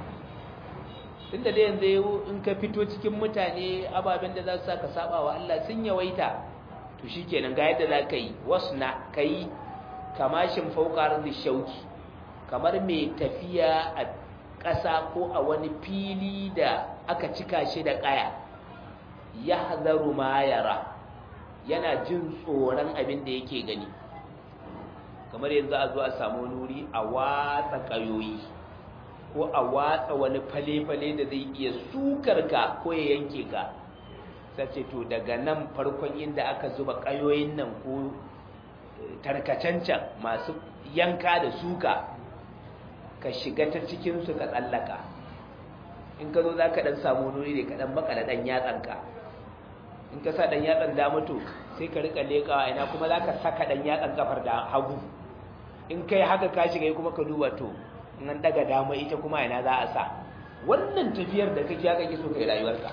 tunda da yanzu in ka fito cikin mutane ababen da za su saka saba wa Allah sun yawaita to shikenan ga yadda za ka yi wasna ka yi kamashin faukar da shauki kamar mai tafiya a ƙasa ko a wani fili da aka cika shi da ƙaya ya hazaru ma yara yana jin tsoron abin da yake gani kamar yanzu a zo a samu nuri a watsa ƙayoyi ko a watsa wani fale-fale da zai iya sukar ka ko ya yanke ka sace to daga nan farkon inda aka zuba ƙayoyin nan ko tarkacancan masu yanka da suka ka shiga ta cikinsu ka tsallaka in ka zo za ka ɗan samu nuri ne ka ɗan makala ɗan yatsanka in ka sa ɗan yatsan da mutu sai ka rika leƙawa ina kuma za ka saka ɗan yatsan kafar da hagu in kai haka ka shiga kuma ka duba to in an daga dama ita kuma ina za a sa wannan tafiyar da kake haka ke so kai rayuwarka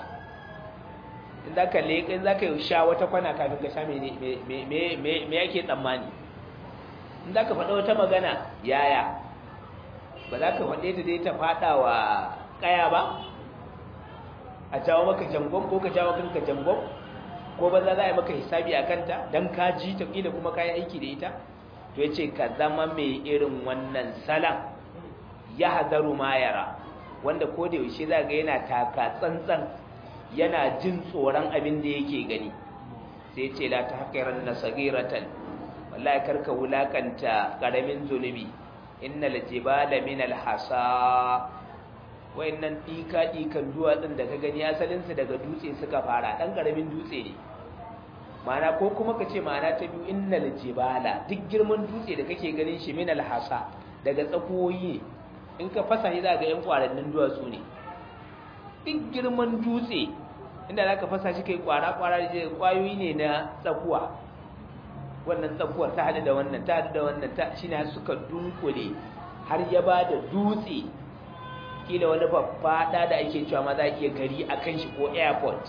in za ka leƙa in za ka yi sha wata kwana kafin ka sha me yake tsammani in za ka faɗa wata magana yaya ba za ka faɗe ta dai ta faɗa wa ƙaya ba a jawo maka jangon ko ka jawo kanka jangon ko ba za a yi maka hisabi a kanta don ka ji ta ƙila kuma ka yi aiki da ita to ya ce ka zama mai irin wannan salan ya hadaru ma yara wanda ko da yaushe za ga yana taka tsantsan yana jin tsoron abin da yake gani sai ce la ta haƙiran na sagiratan wallahi karka wulakanta ƙaramin zunubi innal jibala min alhasa wayannan dika dikan duwatsun da ka gani asalin su daga dutse suka fara dan karamin dutse ne ma'ana ko kuma ka ce ma'ana ta biyu innal jibala duk girman dutse da kake ganin shi min alhasa daga tsakoyi in ka fasa shi za ga yan kwarannin duwatsu ne duk girman dutse inda za ka fasa shi kai kwara-kwara da kwayoyi ne na tsakuwa wannan tsakuwar ta hadu da wannan ta hadu da wannan ta shi ne suka dunkule har ya ba da dutse kila wani babbaɗa da ake cewa ma za a iya gari a kan shi ko airport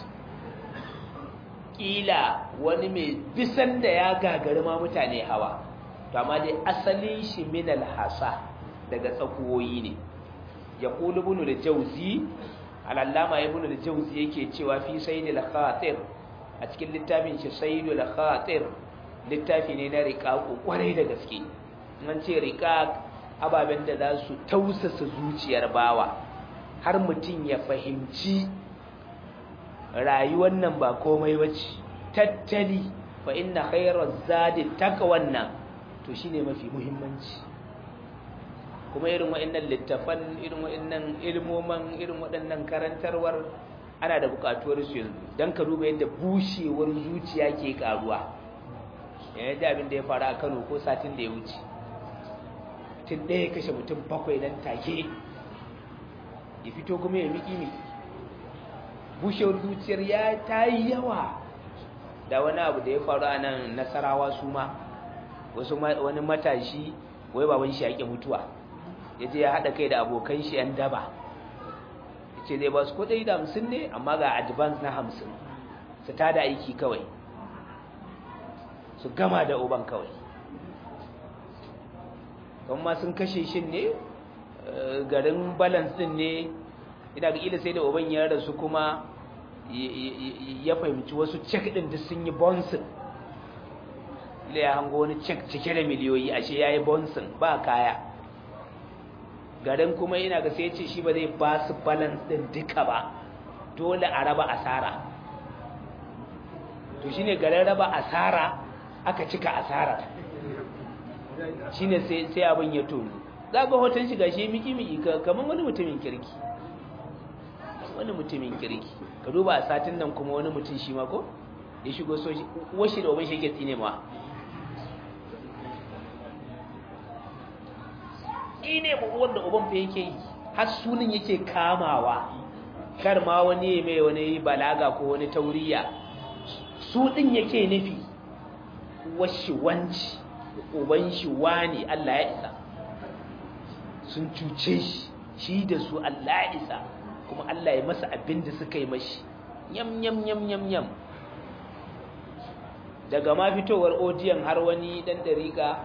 kila wani mai bisan da ya gagari ma mutane hawa to amma dai asalin shi minal hasa daga tsakuwoyi ne ya kulu bunu da jauzi al'allama ya bunu da jauzi yake cewa fi sayyidul khatir a cikin littafin shi sayyidul khatir littafi ne na riƙaƙo ƙwarai da gaske an ce riqaq ababen da za su tausasa zuciyar bawa har mutum ya fahimci rayuwar nan ba komai bace tattali fa inna khayra zadi taqwanna to shine mafi muhimmanci kuma irin waɗannan littafan irin waɗannan ilmoman irin waɗannan karantarwar ana da buƙatuwar su yanzu dan ka duba yadda bushewar zuciya ke karuwa yana da abin da ya faru a Kano ko satin da ya wuce tun ɗaya kashe mutum bakwai nan take ya fito kuma ya miki miki bushewar zuciyar ya ta yi yawa da wani abu da ya faru a nan nasarawa su ma wasu wani matashi wai baban shi yake mutuwa ya je ya haɗa kai da abokan shi yan daba ya ce zai ba su kudai da hamsin ne amma ga advance na hamsin su ta da aiki kawai su gama da uban kawai don ma sun kashe shi ne garin balance din ne ina ga ila sai da uban ya rasu kuma ya fahimci wasu cek din da sun yi bonsin ila ya hango wani cek cike da miliyoyi ashe ya yi bonsin ba kaya garin kuma ina ga sai ce shi ba zai ba su balance din duka ba dole a raba asara to shine garin raba asara aka cika asara shine sai sai abin ya tonu za ga hoton shi gashi miki miki kamar wani mutumin kirki wani mutumin kirki ka duba a satin nan kuma wani mutum shi ma ko ya shigo so washi da uban shi yake tsine ma tsine ma uwar da uban fa yake yi har sunan yake kamawa kar ma wani mai wani balaga ko wani tauriya su din yake nufi washi wanci uban shi wani Allah ya isa sun cuce shi shi da su Allah ya isa kuma Allah ya masa abin da suka yi mashi yam yam yam yam yam daga ma fitowar odiyan har wani dan dariƙa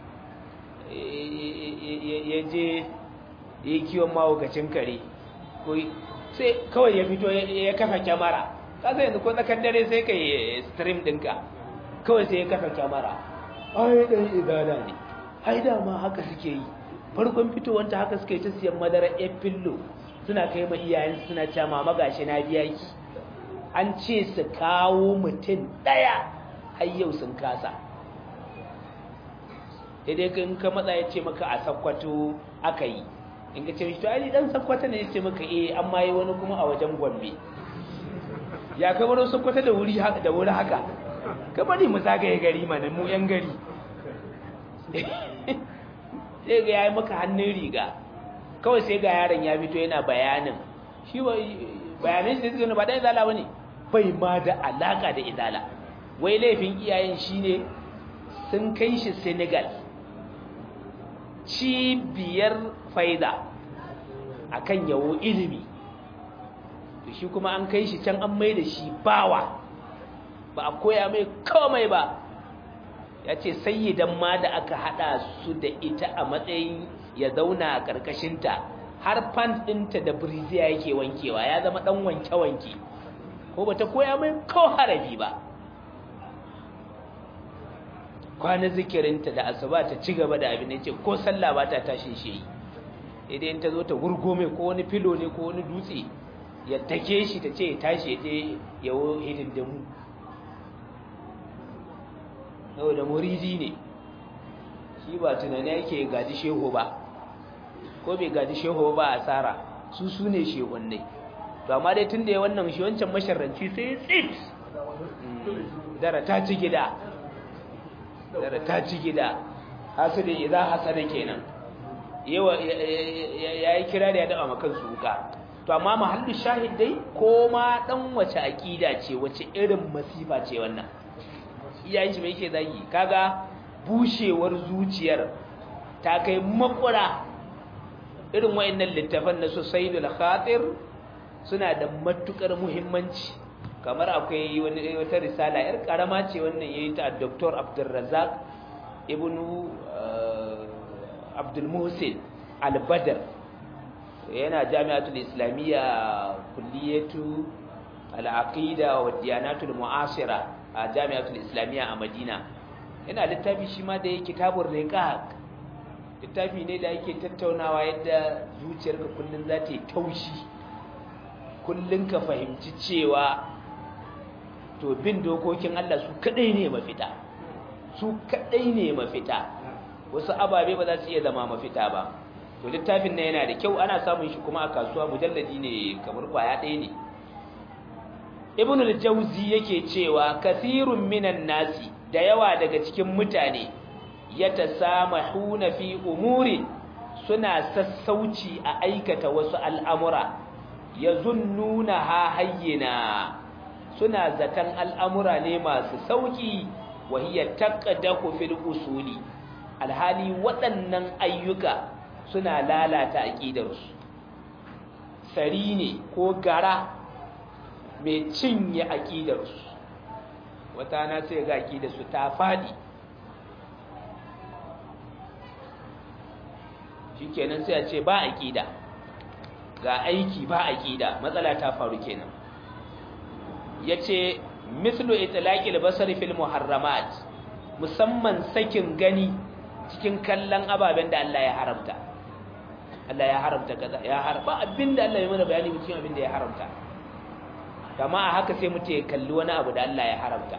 ya je ya kiwon mahaukacin kare sai kawai ya fito ya kafa kyamara kasa yanzu ko tsakar dare sai ka yi stream ɗinka kawai sai ya kafa kyamara ai ɗan izada ne ai dama haka suke yi farkon fitowanta haka suka yi ta siyan madara ya fillo suna kai ma iyayen suna cewa mama gashi na biya ki an ce su kawo mutum ɗaya har yau sun kasa daidai in ka matsa ya ce maka a sakkwato aka yi in ka ce to ai dan sakkwata ne ya ce maka eh amma yi wani kuma a wajen gombe ya kai wani sakkwata da wuri haka da wuri haka ka bari mu zagaye gari mana mu yan gari sai ga yayi maka hannun riga kawai sai ga yaron ya fito yana bayanin shi bayanan shi zai ba da izala bane bai ma da alaka da izala wai laifin iyayen shine sun kai shi Senegal cibiyar faida akan yawo ilimi to shi kuma an kai shi can an mai da shi bawa ba a koya mai komai ba ya ce sayyidan ma da aka hada su da ita a matsayin ya zauna a ƙarƙashinta har pant ɗinta da briziya yake wankewa ya zama ɗan wanke-wanke ko ba ta koya mai ko harabi ba kwana zikirinta da asuba ta ci gaba da abin da ce ko sallah ba ta tashin shi idan ta zo ta gurgo mai ko wani filo ne ko wani dutse ya take shi ta ce ya tashi ya je yawo hidindimu da muridi ne shi ba tunani yake gaji shehu ba ko bai gaji shehu ba asara su su ne shehunne to amma dai tun da ya wannan shi wancan masharranci sai tsit dara ta ci gida dara ta ci gida hasada idza hasada kenan yawa yayi kira da ya daba makan su wuka to amma mahallu shahid dai ko ma dan wace akida ce wace irin masifa ce wannan iyayen shi mai yake zagi kaga bushewar zuciyar ta kai makura irin wayannan littafan na Susaidul Khatir suna da matukar muhimmanci kamar akwai wani wata risala yar karama ce wannan yayi ta Dr. Abdulrazak ibn Abdul Muhsin Al-Badr yana Jami'atul Islamiyya Kulliyatu Al-Aqida wa Diyanatul Mu'asira a Jami'atul Islamiyya a Madina yana littafi shi ma da yake kitabur riqaq littafi ne da yake tattaunawa yadda zuciyarka kullum za ta yi taushi kullum ka fahimci cewa to bin dokokin Allah su kadai ne mafita su kadai ne mafita wasu ababe ba za su iya zama mafita ba to littafin nan yana da kyau ana samun shi kuma a kasuwa mujalladi ne kamar kwaya ɗaya ne ibn al-jawzi yake cewa kathirun minan nasi da yawa daga cikin mutane yatasamahuna fi umurin suna sassauci a aikata wasu al'amura yazunnuna ha hayyina suna zaton al'amura ne masu sauki wa hiya taqdahu fil usuli alhali waɗannan ayyuka suna lalata aqidarsu sari ne ko gara mai cinye aƙidarsu wata na sai ga aƙidarsu ta faɗi shi kenan sai a ce ba aƙida ga aiki ba aƙida matsala ta faru kenan ya ce mislu itilaƙil basar fil muharramat musamman sakin gani cikin kallon ababen da Allah ya haramta Allah ya haramta kaza ya harba abinda Allah ya mana bayani cikin abinda ya haramta kama a haka sai mutum ya kalli wani abu da Allah ya haramta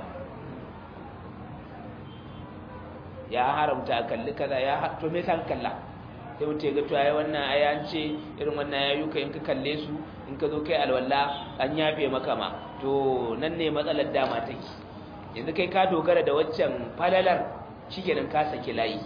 ya haramta kalli kaza ya to me san kalla sai mutum ya ga to ai wannan ai an ce irin wannan yayuka in ka kalle su in ka zo kai alwala an yafe maka ma to nan ne matsalar dama take yanzu kai ka dogara da waccan falalar shikenan ka saki layi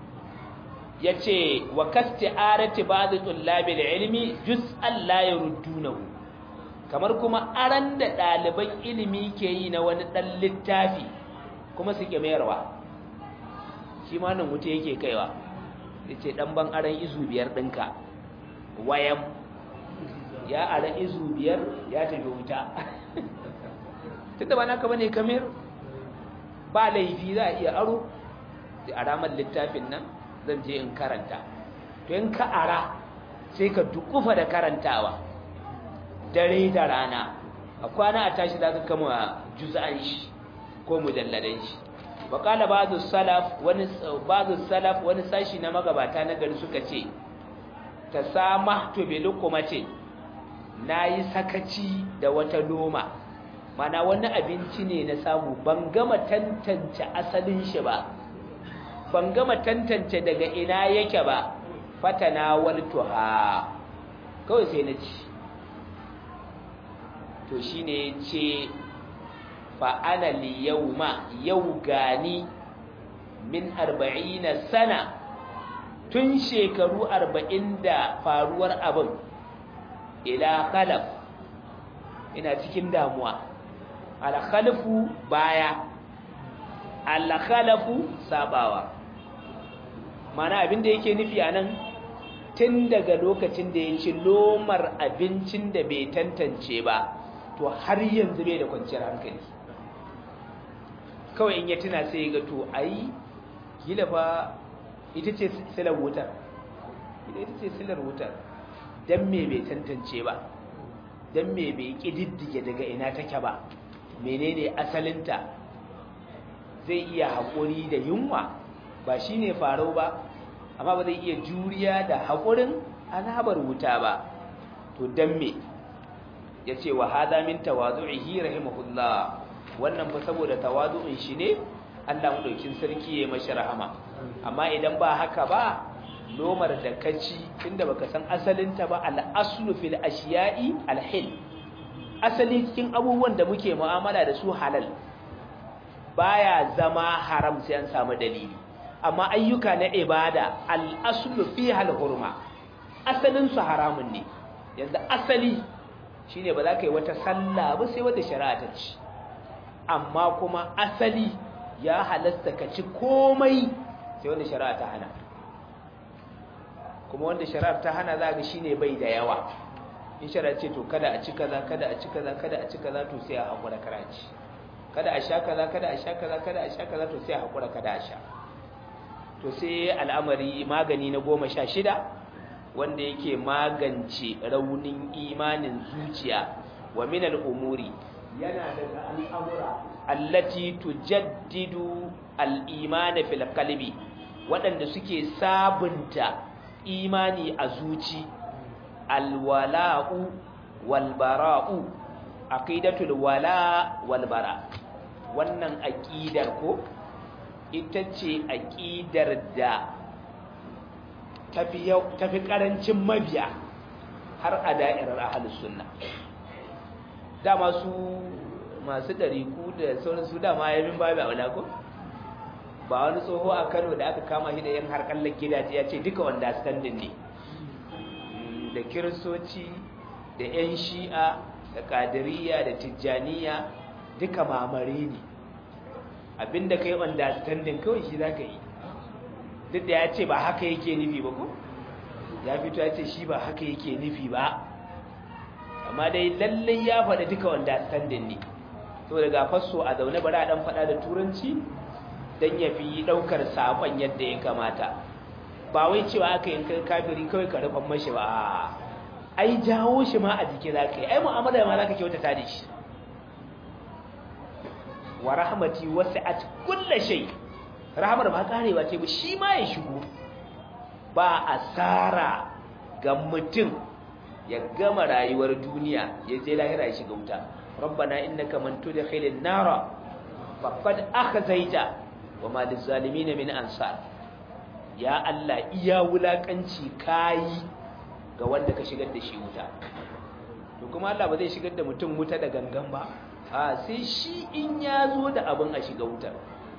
yace wa kasti'arati ba'd tullabil ilmi juz'an la yurdunahu kamar kuma aran da ɗaliban ilimi ke yi na wani ɗan littafi kuma suke mayarwa shi ma nan wuta yake kaiwa ya ce ɗan ban aran izu biyar ɗinka wayan ya aran izu biyar ya tafi wuta tunda ba naka bane kamar ba laifi za a iya aro a ramar littafin nan zan je in karanta to in ka ara sai ka dukufa da karantawa dare da rana a kwana a tashi za ka kama juz'an shi ko mujalladan shi wa qala ba'du salaf wani ba'du salaf wani sashi na magabata na gari suka ce tasamahtu bi luqmati nayi sakaci da wata noma mana wani abinci ne na samu ban gama tantance asalin shi ba ban gama tantance daga ina yake ba fatana waltuha kawai sai na ci to shi ne ce fa'ana li yau ma yau gani min arba'ina sana tun shekaru arba'in da faruwar abin ila khalaf ina cikin damuwa alkhalafu baya alkhalafu sabawa mana abin da yake nufi a nan tun daga lokacin da ya ci lomar abincin da bai tantance ba to har yanzu bai da kwanciyar hankali kawai in ya tuna sai ga to ai gila ba ita ce silar wutar ita ce silar wutar don me bai tantance ba don me bai ƙididdige daga ina take ba menene asalinta zai iya haƙuri da yunwa ba shi ne farau ba amma ba zai iya juriya da haƙurin azabar wuta ba to don me ya ce wa hada min tawazu'ihi rahimahullah wannan fa saboda tawazu'in shi ne Allah madaukin sarki ya mashi rahama amma idan ba haka ba lomar da kaci tunda baka san asalinta ba al-aslu fil ashiya'i al-hil asali cikin abubuwan da muke mu'amala da su halal baya zama haram sai an samu dalili amma ayyuka na ibada al-aslu fiha al-hurma asalin su haramun ne yanzu asali shine ba za ka yi wata sallah ba sai wata shari'a ta ci amma kuma asali ya halasta ka ci komai sai wanda shari'a ta hana kuma wanda shari'ar ta hana za ga shine bai da yawa in shari'a ce to kada a ci kaza kada a ci kaza kada a ci kaza to sai a hakura karaci kada a sha kaza kada a sha kaza kada a sha kaza to sai a hakura kada a sha to sai al'amari magani na goma sha shida wanda yake magance raunin imanin zuciya wa min al'umuri yana daga al'amura allati tujaddidu al'imana fil qalbi waɗanda suke sabunta imani a zuci alwala'u walbara'u aqidatul wala walbara wannan aqidar ko ita ce aqidar da tafi tafi karancin mabiya har a da'irar ahlus sunna dama su masu dariku da sauran su dama yayin babu aula ko ba wani tsoho a Kano da aka kama shi da yan harkallar gidaje ya ce duka wanda standing ne da kiristoci da yan shi'a da kadiriya da tijjaniya duka mamare ne abinda kai understanding kawai shi zaka yi duk da ya ce ba haka yake nufi ba ko ya fito ya ce shi ba haka yake nufi ba amma dai lallai ya faɗa duka understanding ne to daga fasso a zaune bari a dan faɗa da turanci dan ya fi ɗaukar saƙon yadda ya kamata ba wai cewa aka yin kafiri kawai ka rufan mashi ba ai jawo shi ma a jiki za ka yi ai mu'amala ma za ka kyautata da shi wa rahmati wasi'at kulli shay rahmar ba karewa ce ba shi ma ya shigo ba asara ga mutum ya gama rayuwar duniya ya je lahira ya shiga wuta rabbana innaka man tudkhilin nara faqad akhzaita wama lizalimin min ansar ya Allah iya wulakanci kai ga wanda ka shigar da shi wuta to kuma Allah ba zai shigar da mutum wuta da gangan ba a sai shi in ya zo da abin a shiga wutar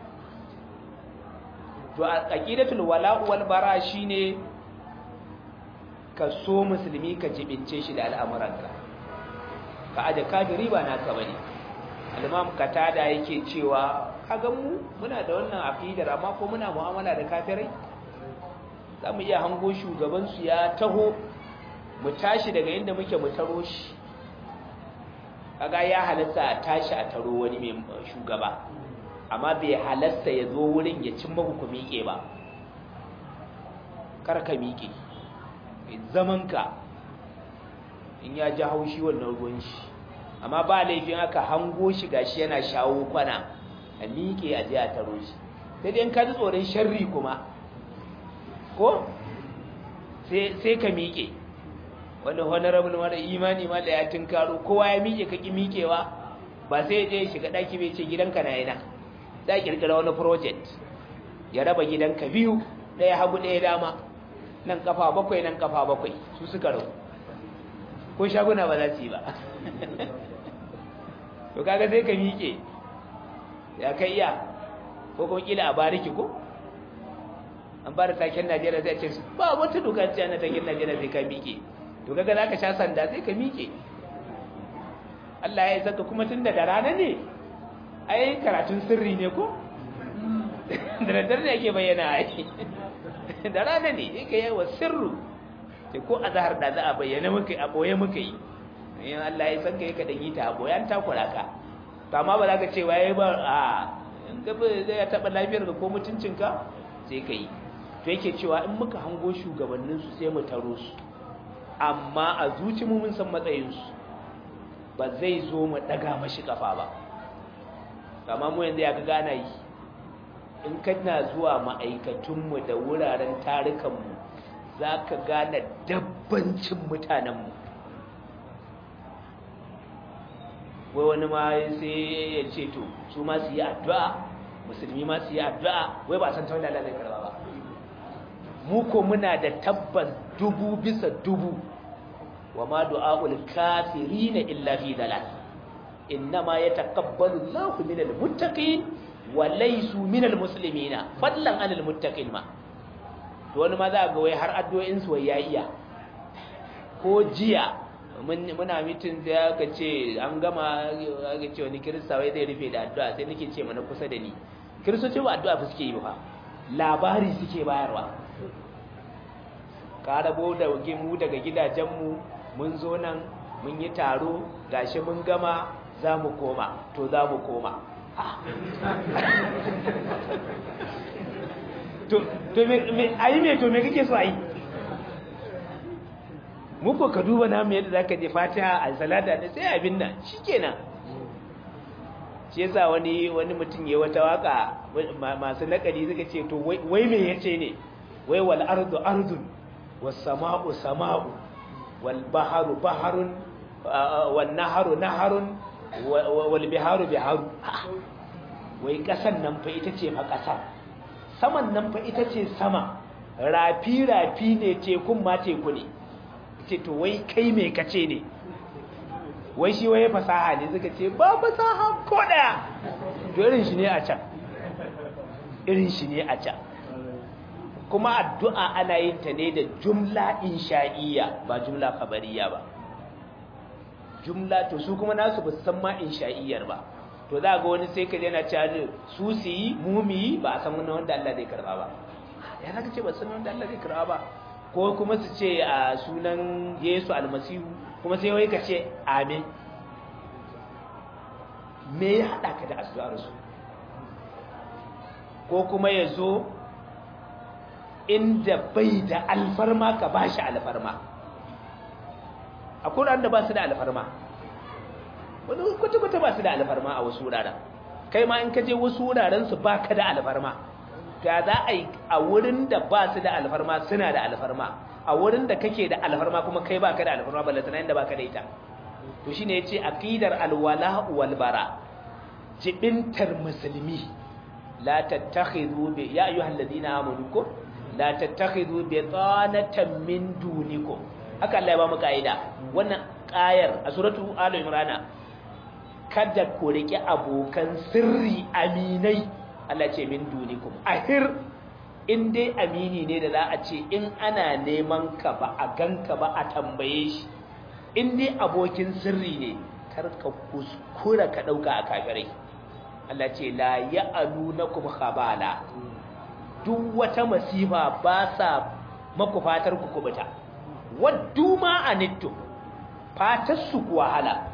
to aqidatul wala'u wal bara shine ka so musulmi ka jibince shi da al'amuranka ka aje kafiri ba naka bane al-imam katada yake cewa kaga mu muna da wannan aqidar amma ko muna mu'amala da kafirai zamu iya hango shugaban su ya taho mu tashi daga inda muke mu taro shi kaga ya halatta a tashi a taro wani mai shugaba amma bai halatta ya zo wurin ya cin maku ku miƙe ba kar ka miƙe zamanka in ya ji haushi wannan ruwan shi amma ba laifin aka hango shi gashi yana shawo kwana a miƙe a je a taro shi sai dai ka ji tsoron sharri kuma ko sai ka miƙe wanda honorable mara imani ma da ya tunkaro kowa ya miƙe ka ƙi miƙewa ba sai ya je shiga ɗaki bai ce gidanka na yana za a ƙirƙira wani project ya raba gidanka biyu ɗaya hagu ɗaya dama nan kafa bakwai nan kafa bakwai su suka rau ko shaguna ba za su yi ba to kaga sai ka miƙe ya kai iya ko kuma kila a bariki ko an ba da taken najeriya zai ce ba wata dokar ce na taken najeriya sai ka miƙe to kaga za ka sha sanda sai ka miƙe Allah ya saka kuma tun da rana ne ai karatun sirri ne ko da daddare ne ake bayyana ai da rana ne yake yawa sirru sai ko azhar da za a bayyana muka a boye muka yi in Allah ya san kai ka dan yi ta a boye an takura ka to amma ba za ka ce waye ba a in ka ba zai taba lafiyar ka ko mutuncin ka sai ka yi to yake cewa in muka hango shugabannin su sai mu taro su amma a zuci mu mun san matsayin su ba zai zo mu daga mashi kafa ba amma mu yanzu ya ga gana yi in kana zuwa ma'aikatunmu da wuraren tarukanmu za ka gane dabbancin mutanenmu wai wani ma sai ya ce to su ma su yi addu'a musulmi ma su yi addu'a wai ba san ta wani lalai karba ba mu ko muna da tabbas dubu bisa dubu wa ma du'a'ul kafirina illa fi dalal innama yataqabbalu Allahu minal muttaqin wa laysu minal muslimina fadlan anil muttaqin ma to wani ma za ga wai har addu'o'in su wai ya iya ko jiya muna mitin sai aka ce an gama aka ce wani kirista wai zai rufe da addu'a sai nake ce mana kusa da ni kiristoci ba addu'a fa suke yi ba labari suke bayarwa ka rabo da mu daga gidajenmu mun zo nan mun yi taro gashi mun gama za mu koma to za mu koma to me ayi me to me kake so ayi muku ka duba namu yadda zaka je fatiha al salata da sai abin nan shikenan shi yasa wani wani mutum ya wata waka masu nakali suka ce to wai me yace ne wai wal ardu ardun was sama'u sama'u wal baharu baharun wan naharu naharun wal biharu biharu wai kasan nan fa ita ce fa kasa saman nan fa ita ce sama rafi rafi ne tekun ma teku ne ce to wai kai me kace ne wai shi waye fasaha ne suka ce ba fasaha ko daya to irin shi ne a can irin shi ne a can kuma addu'a ana yin ta ne da jumla insha'iyya ba jumla khabariya ba jumla to su kuma nasu ba su san ma insha'iyyar ba to za ga wani sai ka yana cewa su su yi mumi ba a san wani wanda Allah zai karba ba ya zaka ce ba san wanda Allah zai karba ba ko kuma su ce a sunan Yesu almasihu kuma sai wai ka ce amin me ya haɗa ka da addu'ar su ko kuma ya zo inda bai da alfarma ka ba shi alfarma a kuran da ba su da alfarma wani kwata-kwata ba su da alfarma a wasu wuraren kai ma in ka je wasu wuraren su ba ka da alfarma ta za a yi a wurin da ba su da alfarma suna da alfarma a wurin da kake da alfarma kuma kai ba ka da alfarma balle tana inda ba ka da ita to shi ne ya ce aƙidar alwala walbara jibintar musulmi la tattakhidhu bi ya ayyuhal ladina amanu ko la tattakhidhu bi tsanatan min dunikum haka Allah ya ba mu kaida wannan ƙayar a suratu al imran kada ku rike abokan sirri aminai Allah ce min dunikum ahir in dai amini ne da za a ce in ana neman ka ba a ganka ba a tambaye shi in dai abokin sirri ne kar ka kuskura ka dauka a kafirai Allah ce la ya'alunakum khabala duk wata masifa ba sa maku fatar ku kubuta waddu ma anittu fatar su ku wahala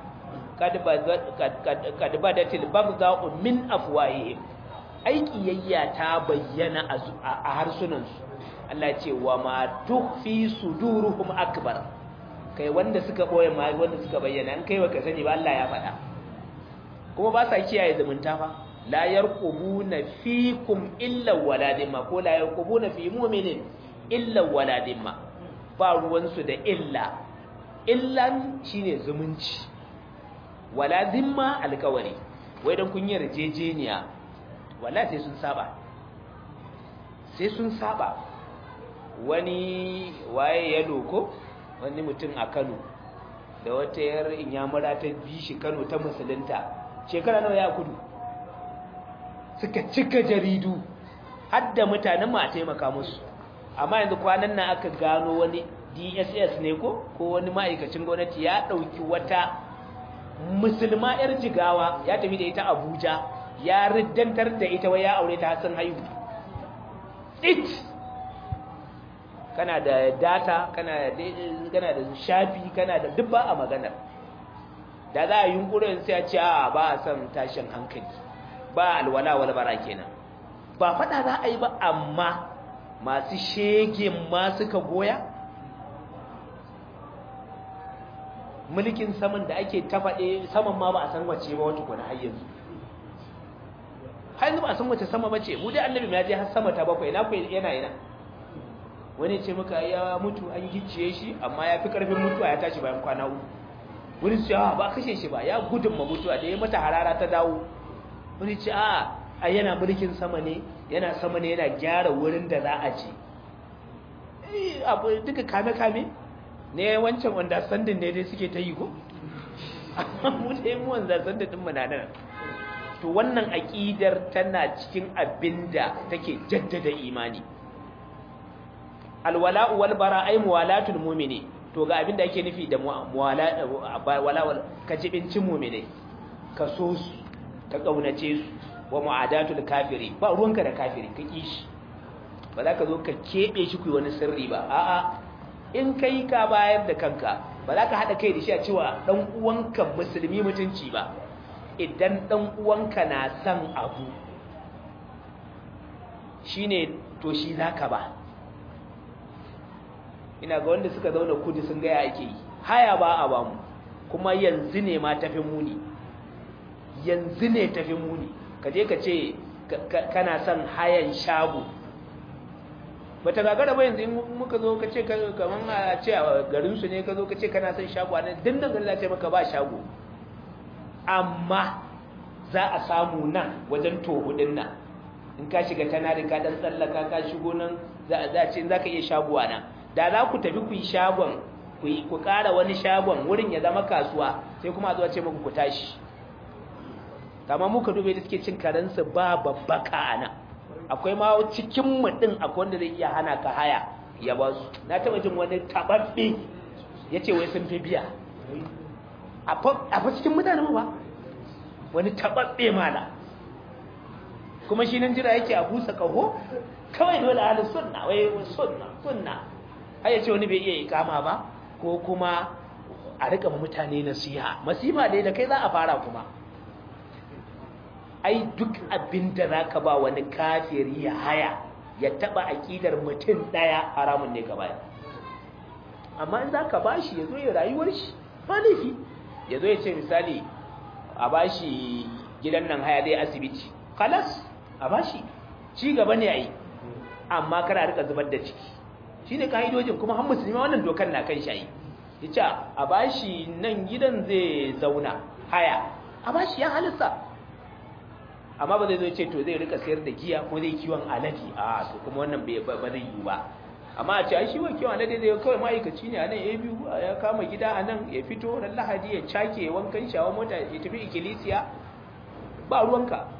kad badatil baghdha'u min afwahihim aikiyayya ta bayyana a harsunansu Allah ce wa ma tukhfi suduruhum akbar kai wanda suka boye ma wanda suka bayyana an kai ka sani ba Allah ya faɗa kuma ba sa kiyaye zumunta fa la yarqubuna fikum illa waladimma ko la yarqubuna fi mu'minin illa waladimma ba ruwan su da illa illan shine zumunci waladimma alkawari wai dan kun yi rajejeniya wala sai sun saba sai sun saba wani waye ya loko wani mutum a Kano da wata yar inyamura ta bi shi Kano ta musulunta shekara nawa ya kudu suka cika jaridu har da mutanen ma a taimaka musu amma yanzu kwanan nan aka gano wani DSS ne ko ko wani ma'aikacin gwamnati ya dauki wata musulma yar jigawa ya tafi da ita Abuja ya riddantar da ita wai ya aure ta sun haihu it kana da data kana da kana da shafi kana da dubba a maganar da za a yi yunkurin sai a ce a ba a son tashin hankali ba alwala wal bara kenan ba fada za a yi ba amma masu shegen ma suka goya mulkin saman da ake tafaɗe saman ma ba a san wace ba wata kuna har yanzu har yanzu ba a san wace sama bace mu dai annabi ya je har sama ta bakwai na kai yana yana wani ce muka ya mutu an gicciye shi amma ya fi karfin mutuwa ya tashi bayan kwana uku wani ce a ba kashe shi ba ya gudun ma mutuwa da ya mata harara ta dawo wani ce a a yana mulkin sama ne yana sama ne yana gyara wurin da za a ce abu duka kame-kame ne wancan understanding ne dai suke ta yi ko amma mu dai mu understanding din mu na nan to wannan aqidar tana cikin abinda take jaddada imani alwala'u wal bara ay muwalatul mu'mini to ga abinda ake nufi da muwala wala ka jibincin mu'mini ka so su ka kaunace su wa mu'adatul kafiri ba ruwanka da kafiri ka kishi ba za ka zo ka kebe shi ku wani sirri ba a'a in kai ka bayar da kanka ba za ka hada kai da shi a cewa dan uwanka musulmi mutunci ba idan dan uwanka na san abu shine to shi zaka ba ina ga wanda suka zauna kudi sun gaya ake yi haya ba a bamu kuma yanzu ne ma tafi muni yanzu ne tafi muni ka je ka ce kana son hayan shago bata gagara ba yanzu in muka zo ka ce kaman a ce a garinsu ne ka zo ka ce kana son shago a nan dindan gari ce maka ba shago amma za a samu nan wajen tohudin nan in ka shiga tana da ka dan tsallaka ka shigo nan za a ce za ka iya shago a nan da za ku tafi ku yi shagon ku ƙara wani shagon wurin ya zama kasuwa sai kuma a zuwa ce muku ku tashi kama muka dube da suke cin karensu ba babbaka a nan akwai ma cikin mutum akwai wanda zai iya hana ka haya ya ba su na taɓa jin wani taɓaɓɓe ya ce wai sun fi biya a fa cikin mutane ba wani taɓaɓɓe mala kuma shi nan jira yake a busa ƙaho kawai dole halin sunna wai sunna sunna har ya ce wani bai iya ikama ba ko kuma a rika mutane nasiha masifa dai da kai za a fara kuma ai duk abin da za ka ba wani kafiri ya haya ya taba aƙidar mutum ɗaya haramun ne ka baya amma in za ka ba shi ya zo ya rayuwar shi ba laifi ya zo ya ce misali a ba shi gidan nan haya dai asibiti kalas a ba shi ci gaba ne a yi amma kada rika zubar da ciki shi ne ka'idojin kuma han musulmi wannan dokar na kan shayi ya ce a ba shi nan gidan zai zauna haya a ba shi ya halitta amma ba zai zo ce to zai rika sayar da giya ko zai kiwon alade a to kuma wannan ba zai yi ba amma a ce ai shi wa kiwon alade zai kawai ma'aikaci ne a nan ya biyu ya kama gida a nan ya fito ran lahadi ya cake ya wankan shawa mota ya tafi ikkilisiya ba ruwanka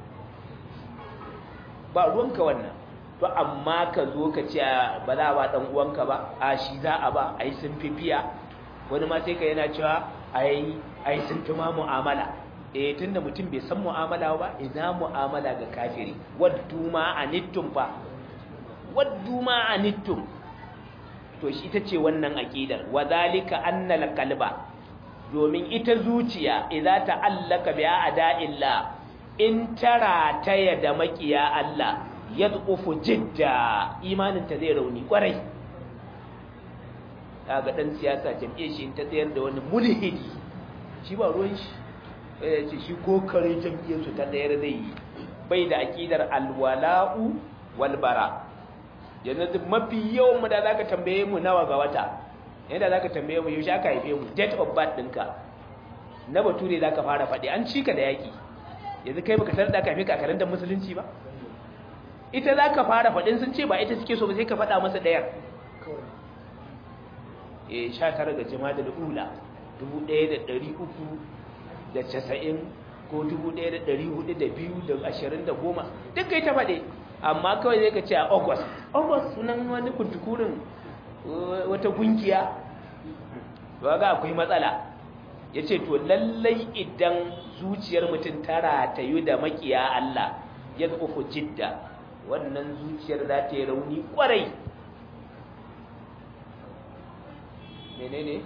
ba ruwanka wannan to amma ka zo ka ce ba za a ba dan uwanka ba a shi za a ba ai sun fi biya wani ma sai ka yana cewa ai ai sun fi ma mu'amala eh tunda mutum bai san mu'amala ba ina mu'amala ga kafiri waddu ma anittum fa waddu ma anittum to shi ita ce wannan aqidar wadhalika annal qalba domin ita zuciya idza ta'allaka bi a'da'illah in tara ta da makiya Allah yadqufu jidda imanin ta zai rauni kwarai kaga dan siyasa jam'iyyar shi ta tsayar da wani mulhidi shi ba ruwan shi ya ce shi ko kare jam'iyyarsu ta ɗayar zai yi bai da aƙidar alwala'u walbara yanzu mafi yawan mu da za ka tambaye mu nawa ga wata yadda za ka tambaye mu yaushe aka haife mu date of birth ɗinka na bature za ka fara faɗi an cika da yaƙi yanzu kai baka sanar da aka haife ka a karantar musulunci ba ita za ka fara faɗin sun ce ba ita suke so ba sai ka faɗa masa ɗayar eh sha tara ga jama'a da ula dubu ɗaya da ɗari uku da casa'in ko dubu ɗaya da ɗari hudu da biyu da ashirin da goma duk kai ta faɗe amma kawai zai ka ce a august august sunan wani kuntukurin wata gungiya ba ga akwai matsala ya ce to lallai idan zuciyar mutum ta ratayu da makiya Allah ya zuku jidda wannan zuciyar za ta yi rauni kwarai menene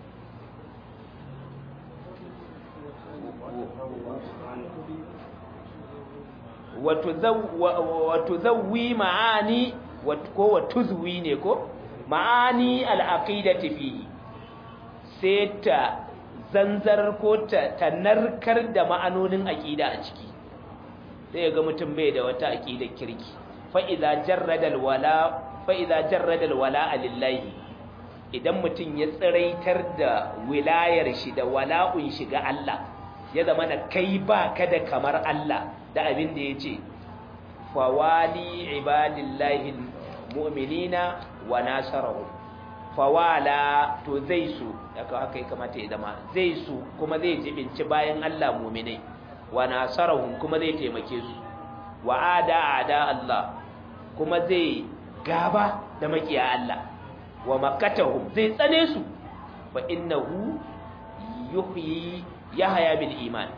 wato zawwi ma'ani ko wato zuwi ne ko ma'ani al'aqidati fihi sai ta zanzar ko ta narkar da ma'anonin aqida a ciki sai ga mutum bai da wata aqidar kirki fa idza jarrada alwala fa idza jarrada alwala lillahi idan mutum ya tsiraitar da wilayar shi da wala'un shi ga Allah ya zama na kai ba ka da kamar Allah da abin da ya ce fawali ibadillahi mu'minina wa nasarahu fawala to zai su daga haka ya kamata ya zama zai su kuma zai jibinci bayan Allah mu'minai wa nasarahum kuma zai taimake su wa ada ada Allah kuma zai gaba da makiya Allah wa makatahum zai tsane su fa innahu yuhyi yahya bil iman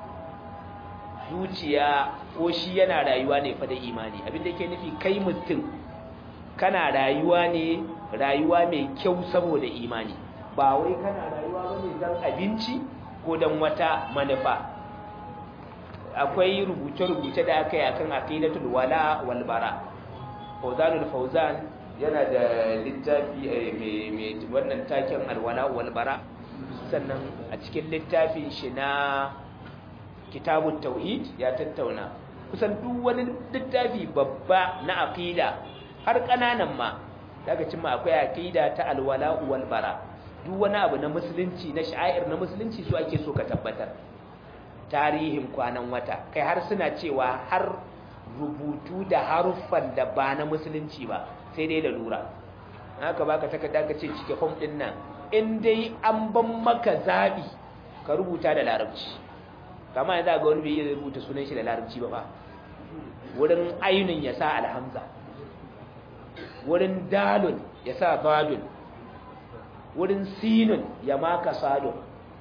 zuciya ko shi yana rayuwa ne fa da imani abin da yake nufi kai mutum kana rayuwa ne rayuwa mai kyau saboda imani ba wai kana rayuwa bane dan abinci ko dan wata manufa akwai rubuce-rubuce da aka yi akan aqidatul wala wal bara Fauzanul Fauzan yana da littafi mai wannan taken alwala wal bara sannan a cikin littafin shi na kitabut tauhid ya tattauna kusan duk wani littafi babba na aqida har kananan ma daga cimma akwai aqida ta alwala wal bara duk wani abu na musulunci na sha'air na musulunci su ake so ka tabbatar tarihin kwanan wata kai har suna cewa har rubutu da haruffan da ba na musulunci ba sai dai da lura haka baka takarda ka ce cike form din nan in dai an ban maka zabi ka rubuta da larabci kama yanzu ga wani bai iya rubuta sunan shi da larabci ba ba wurin ainin ya sa alhamza wurin dalun ya sa badun wurin sinun ya maka sadun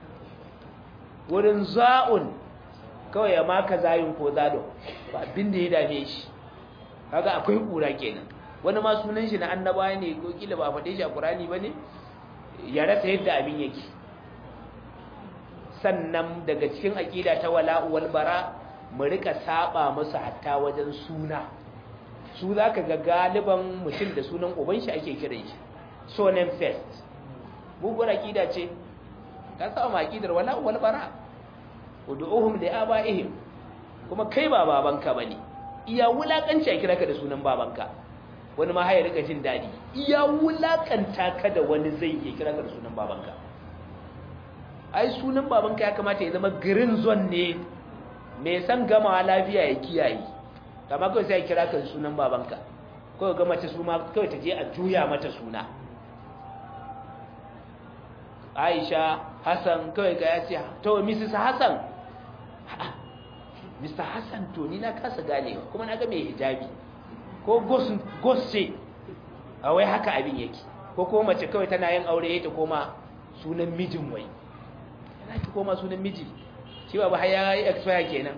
wurin za'un kawai ya maka zayun ko zadun ba abin da ya dame shi kaga akwai kura kenan wani ma sunan shi na annaba ne ko kila ba faɗe shi a Qur'ani bane ya rasa yadda abin yake sannan daga cikin aqida ta wala'u wal bara mu rika saba musu hatta wajen suna su zaka ga galiban mutum da sunan uban shi ake kiran shi so name first bugun aqida ce ka sa ma aqidar wala'u wal bara ud'uhum li abaihim kuma kai ba babanka bane iya wulakanci a kira ka da sunan babanka wani ma haya rika jin dadi iya wulakanta ka da wani zai iya kira ka da sunan babanka ai sunan babanka ya kamata ya zama green zone ne mai san gamawa lafiya ya kiyaye kama kawai sai ya kira ka da sunan babanka kawai ga mace su ma kawai ta je a juya mata suna Aisha Hassan kawai ga ya ce to Mrs Hassan Mr Hassan to ni na kasa ganewa kuma na ga mai hijabi ko ghost ce a wai haka abin yake ko kuma mace kawai tana yin aure ta koma sunan mijin wai yana ki koma sunan miji shi ba har ya yi expire kenan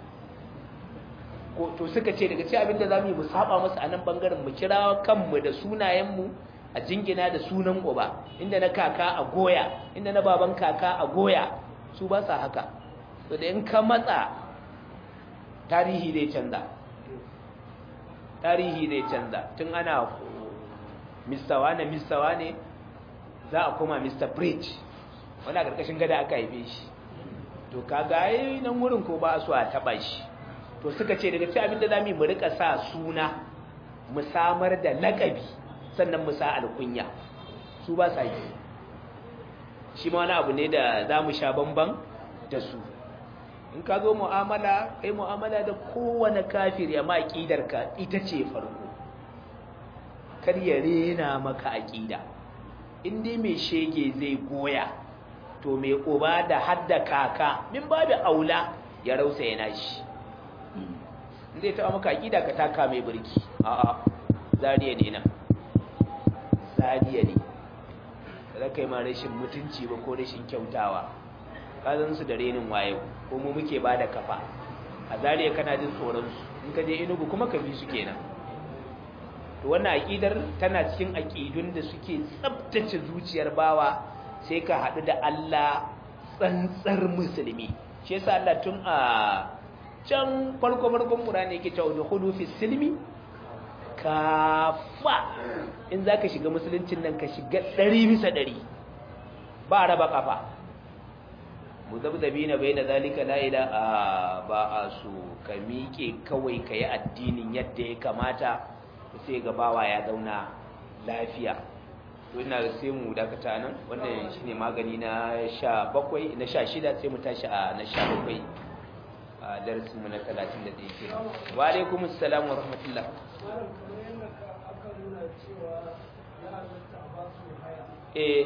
ko to suka ce daga ci abin da zamu yi mu saba musu a nan bangaren mu kira kanmu da sunayen mu a jingina da sunan uba inda na kaka a goya inda na baban kaka a goya su ba sa haka to da in ka matsa tarihi zai canza tarihi zai canza tun ana Mr. wane Mr. wane za a koma Mr. Bridge wani a ƙarƙashin gada aka haife shi to kaga yi nan wurin ko ba su a taɓa shi to suka ce daga ci abin da za mu yi mu rika sa suna mu samar da laƙabi sannan mu sa alkunya su ba sa yi shi ma wani abu ne da za mu sha bamban da su in ka zo mu'amala kai mu'amala da kowane kafiri amma aqidarka ita ce farko kar ya rena maka aqida in dai mai shege zai goya to mai uba da hadda kaka min babu aula ya rausa yana shi in zai taɓa maka aqida ka taka mai burki a'a zariya ne nan zariya ne kada kai ma rashin mutunci ba ko rashin kyautawa kazan su da renin wayo ko mu muke bada kafa a zariya kana jin tsoron su in ka je inugu kuma ka bi su kenan to wannan aqidar tana cikin aqidun da suke tsaftace zuciyar bawa sai ka hadu da Allah tsantsar musulmi shi yasa Allah tun a can farko farkon Qur'ani yake cewa dukhulu fi silmi kafa in zaka shiga musuluncin nan ka shiga 100 bisa 100 ba raba kafa muzabzabina bai da zalika la ila ba a so ka miƙe kawai ka yi addinin yadda ya kamata sai ga bawa ya zauna lafiya to ina sai mu dakata nan wannan shine magani na sha bakwai na sha shida sai mu tashi a na sha bakwai a darasin mu na talatin da ɗaya ke wa alaikum assalam wa rahmatullah eh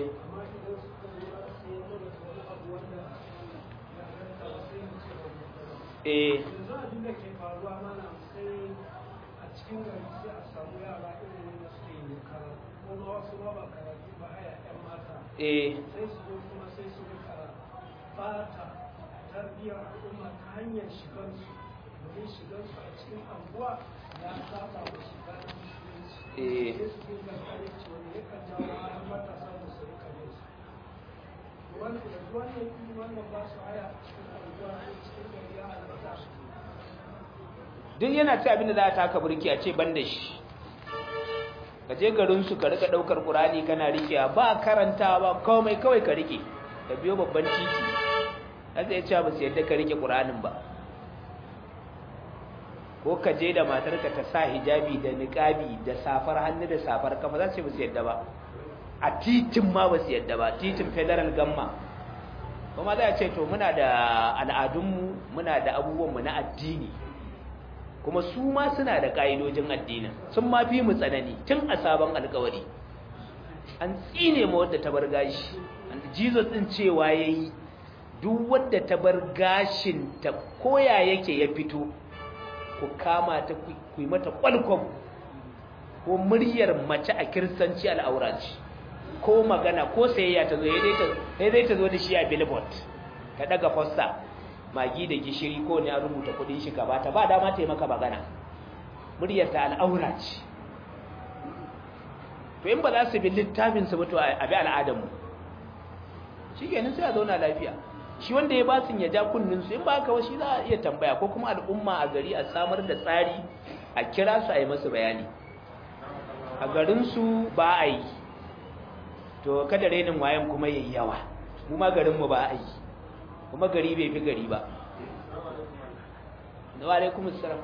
eh yanzu abin da ke faruwa mana sai a cikin gari sai a samu yara irin wanda suke yin karatu ko ma wasu ma ba karatu ba haya yan mata eh sai su zo kuma sai su rika bata tarbiyyar al'umma ta hanyar shigansu domin shigansu a cikin anguwa ya saba da shiga na musulunci Eh. sai su dinga kare cewa ne yakan jawo har matasa da su rika yin su wanda da wannan ilimin wannan ba su haya a cikin anguwa ko cikin gari ya halatta su duk yana ci abin da za a taka burki a ce ban da shi ka je garinsu ka rika ɗaukar ƙurani kana rikewa ba karanta ba komai kawai ka rike ka biyo babban titi haka ya cewa ba su yadda ka rike ƙuranin ba ko ka je da matarka ta sa hijabi da niƙabi da safar hannu da safar kafa za su ce ba su yadda ba a titin ma ba su yadda ba titin federal gamma kuma za a ce to muna da al'adunmu muna da abubuwanmu na addini kuma su ma suna da ƙa'idojin addinin sun ma fi mu tsanani tun a sabon alkawari an tsine ma wadda ta bar gashi jesus ɗin cewa ya yi duk wadda ta bar gashin ta koya yake ya fito ku kama ta ku yi mata kwalkwam ko muryar mace a kiristanci al'aura ce ko magana ko sayayya ta zo ya dai ta zo da shi a billboard ta daga fosta magi da gishiri ko ne a rubuta kudin shi gaba ta ba dama ta yi maka magana muryar ta al'aura ce to in ba za su bi littafin su mutu a bi al'adarmu shi kenan sai a zauna lafiya shi wanda ya basin ya ja kunnin su in ba haka shi za a iya tambaya ko kuma al'umma a gari a samar da tsari a kira su a yi masu bayani a garinsu ba a yi to kada renin wayan kuma yayi yawa mu ma garinmu ba a yi kuma gari bai fi gari ba wa alaikum assalam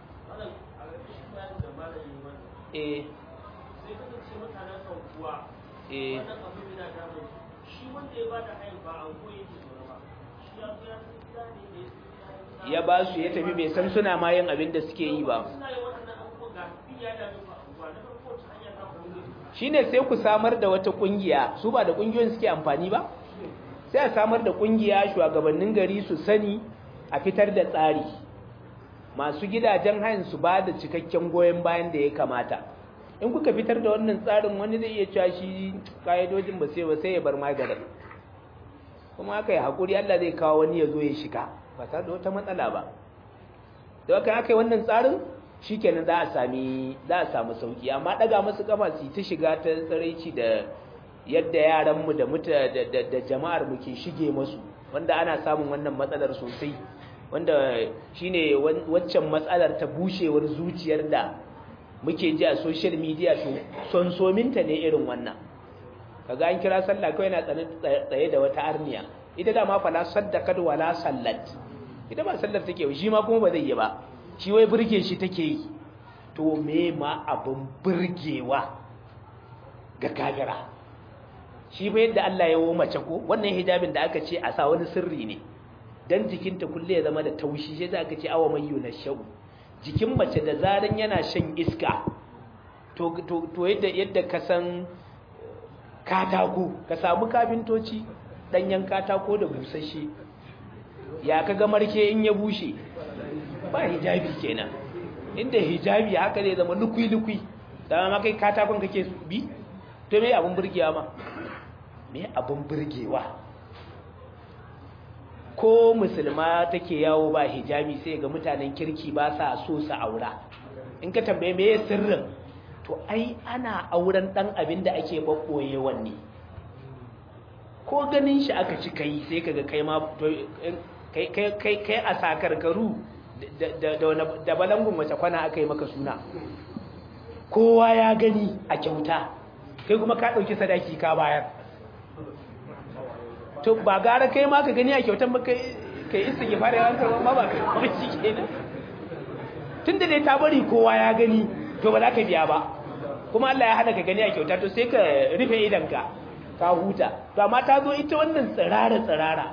eh sai ka ce mutanen kankuwa eh wannan abu yana damun shi wanda ya bada hayan ba an koyi ke zaune ba shi ya zo ya san gida ne da ya ba su ya tafi bai san suna ma yin abin da suke yi ba suna yin waɗannan abubuwan ga bin ya dame ba abubuwa na farko ta hanyar ta kuma shine sai ku samar da wata kungiya su ba da kungiyoyin suke amfani ba sai a samar da kungiya shugabannin gari su sani a fitar da tsari masu gidajen hayan su ba da cikakken goyon bayan da ya kamata in kuka fitar da wannan tsarin wani zai iya cewa shi ka'idojin ba sai ba sai ya bar maganin kuma aka yi haƙuri Allah zai kawo wani ya zo ya shiga ba tare da wata matsala ba da aka aka yi wannan tsarin shikenan za a sami za a samu sauki amma daga musu kafa su ta shiga ta tsaraici da yadda yaran mu da muta da, da, da jama'ar mu ke shige musu wanda ana samun wannan matsalar sosai wanda shine waccan matsalar ta bushewar zuciyar da muke ji a social media to sonsominta ne irin wannan kaga an kira sallah kawai na tsaye da wata arniya ita da ma fala saddaqat wala sallat ita ba sallar take shi ma kuma ba zai yi ba shi wai burge shi take yi to me ma abin burgewa ga kafira shi ba yadda Allah ya wo mace ko wannan hijabin da aka ce a sa wani sirri ne dan jikinta kulle ya zama da taushi sai za aka ce awa mayyu na shau jikin mace da zaran yana shan iska to to to yadda yadda ka san katako ka samu kafintoci danyen katako da busasshe ya kaga marke in ya bushe ba hijabi kenan inda hijabi haka zai zama lukui-lukui dama ma kai katakon kake bi to me abin burgewa ma me abin burgewa ko musulma take yawo ba hijabi sai ga mutanen kirki ba sa so su aura in ka tambaye me sirrin to ai ana auren dan abin da ake bakkoye wanne ko ganin shi aka ci kai sai kaga kai ma kai kai kai a sakarkaru da balangun wace kwana aka yi maka suna kowa ya gani a kyauta kai kuma ka ɗauki sadaki ka bayar to ba gara kai ma ka gani a kyautan ba kai isa ki fara yawan karɓar ma ba kai kuma shi kenan tun da dai ta bari kowa ya gani to ba za ka biya ba kuma Allah ya hana ka gani a kyauta to sai ka rufe idanka ka huta to amma ta zo ita wannan tsirara tsirara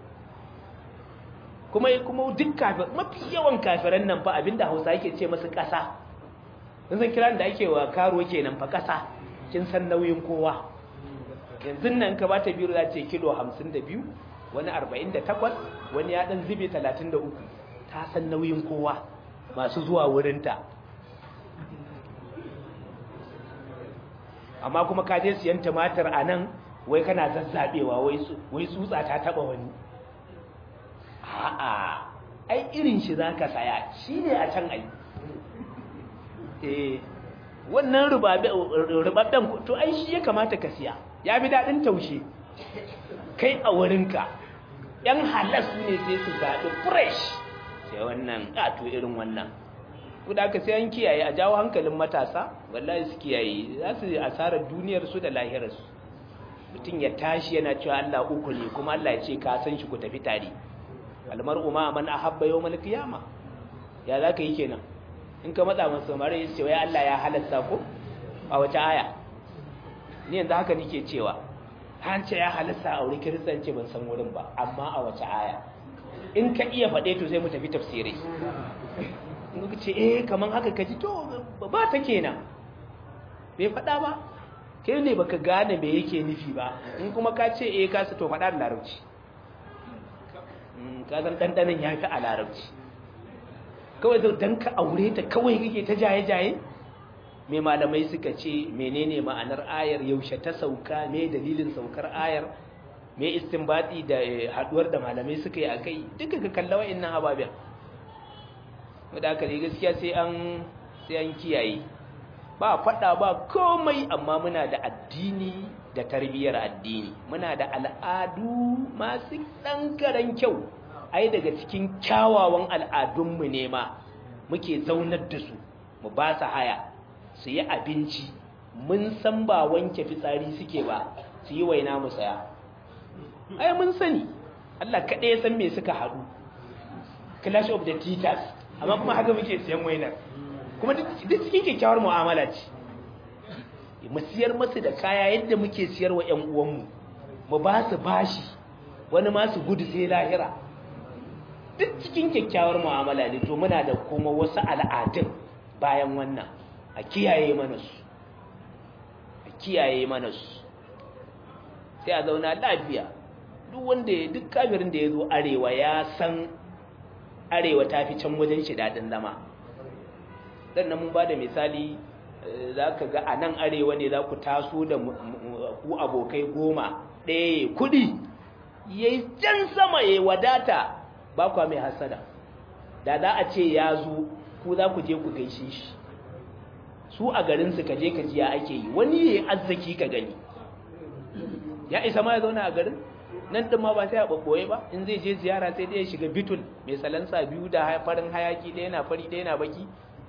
kuma kuma duk kafir mafi yawan kafiran nan fa abinda Hausa yake ce masu ƙasa in san kiran da ake wa karo kenan fa ƙasa kin san nauyin kowa yanzu nan ka bata biro za ce kilo 52 wani 48 wani ya dan zube 33 ta san nauyin kowa masu zuwa wurinta amma kuma ka je siyan tumatir a nan wai kana zazzabewa wai tsutsa ta taba wani a'a ai irin shi za ka saya shi ne a can ai eh wannan rubabben to ai shi ya kamata ka siya ya fi daɗin taushe kai a wurinka ‘yan halas ne sai su zaɓi fresh sai wannan ƙato irin wannan kuda ka sai an kiyaye a jawo hankalin matasa wallahi su kiyaye za su asarar duniyarsu da lahirarsu mutum ya tashi yana cewa Allah uku ne kuma Allah ya ce ka san shi ku tafi tare almar'u ma man ahabba yawmal qiyama ya zaka yi kenan in ka matsa masa mare yace wai Allah ya halatta ko a wace aya ni yanzu haka nake cewa an ce ya halatta aure kiristanci ban san wurin ba amma a wace aya in ka iya faɗe to sai mu tafi tafsirai in ka ce eh kaman haka kaji to ba ta kenan bai faɗa ba kai ne baka gane me yake nufi ba in kuma ka ce eh ka to faɗa da larabci ka san ɗanɗanin ya fi a larabci kawai zau don ka aure ta kawai kake ta jaye-jaye me malamai suka ce menene ma'anar ayar yaushe ta sauka me dalilin saukar ayar me istinbati da haduwar da malamai suka yi a kai duka ka kalla wa'annan ababen wadda aka ne gaskiya sai an sai an kiyaye ba faɗa ba komai amma muna da addini da tarbiyyar addini muna da al'adu masu ɗan kyau ai daga cikin kyawawan al'adunmu ne ma muke zaunar da su mu ba su haya su yi abinci mun san ba wanke fitsari suke ba su yi waina mu saya ai mun sani Allah kaɗai ya san me suka haɗu clash of the titans amma kuma haka muke siyan wainar kuma duk cikin kyakkyawar mu'amala ce mu siyar masu da kaya yadda muke siyar wa ƴan uwanmu mu ba su bashi wani ma su gudu sai lahira duk cikin kyakkyawar mu'amala ne to muna da kuma wasu al'adun bayan wannan a kiyaye mana su a kiyaye mana su sai a zauna lafiya duk wanda duk kafirin da ya zo arewa ya san arewa ta fi can wajen shi daɗin zama sannan mun ba da misali za ka ga a nan arewa ne za ku taso da ku abokai goma ɗaya kuɗi ya yi can sama ya wadata ba kwa mai hasada da za a ce ya zo ku za ku je ku gaishe shi su a garinsu ka je ka ji ya ake yi wani ya yi arziki ka gani ya isa ma ya zauna a garin nan ɗin ma ba sai a ɓaɓɓoye ba in zai je ziyara sai dai ya shiga bitul mai salansa biyu da farin hayaki ɗaya na fari ɗaya na baki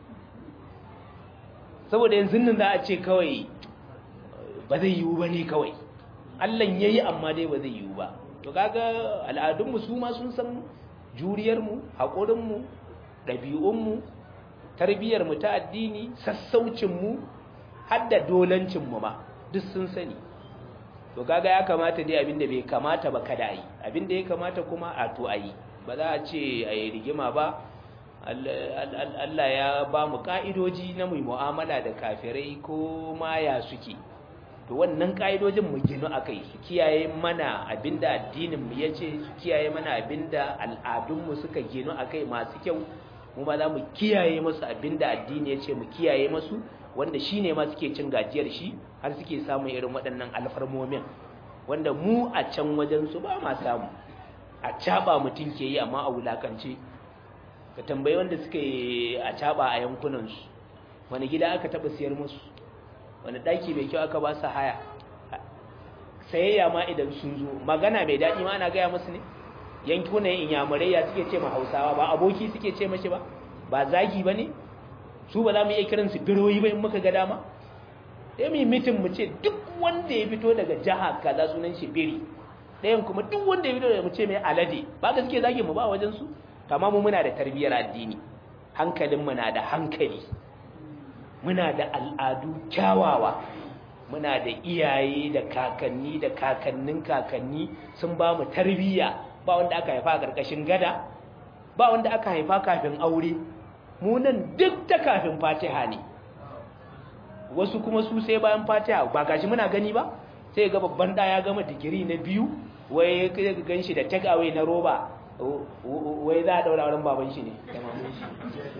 saboda yanzu nan za a ce kawai ba zai yiwu ba ne kawai allan ya yi amma dai ba zai yiwu ba to kaga al'adunmu su ma sun san juriyarmu haƙurinmu ɗabi'unmu tarbiyyarmu ta addini sassaucinmu har da dolancinmu ma duk sun sani to kaga ya kamata dai abinda bai kamata ba kada a yi abinda ya kamata kuma a to a yi ba za a ce a yi rigima ba Allah ya ba mu ka'idoji na mu mu'amala da kafirai ko ma ya suke to wannan ka'idojin mu ginu akai su kiyaye mana abinda addinin mu yace su kiyaye mana abinda al'adun mu suka ginu akai masu kyau mu ma za mu kiyaye musu abinda addini yace mu kiyaye musu wanda shine ma suke cin gajiyar shi har suke samun irin waɗannan alfarmomin wanda mu a can wajen su ba ma samu a caba mutum ke yi amma a wulakance ka tambayi wanda suka yi a caba a yankunansu wani gida aka taba siyar musu wani daki mai kyau aka ba su haya sayayya ma idan sun zo magana mai daɗi ma ana gaya musu ne yankunan inyamurai ya suke ce ma hausawa ba aboki suke ce mashi ba ba zagi ba ne su ba za mu iya kiransu biroyi ba in muka ga dama sai mu yi mitin mu ce duk wanda ya fito daga jiha kaza sunan shi biri ɗayan kuma duk wanda ya fito daga mu ce mai alade ba ga suke zagi mu ba wajen su kama mu muna da tarbiyyar addini hankalinmu na da hankali muna da al'adu kyawawa muna da iyaye da kakanni da kakannin kakanni sun ba mu tarbiyya ba wanda aka haifa a ƙarƙashin gada ba wanda aka haifa kafin aure mu nan duk ta kafin fatiha ne wasu kuma su sai bayan fatiha ba gashi muna gani ba sai ga babban ɗaya ya gama digiri na biyu wai ga gan shi da take away na roba wai za a daura wurin baban shi ne da maman shi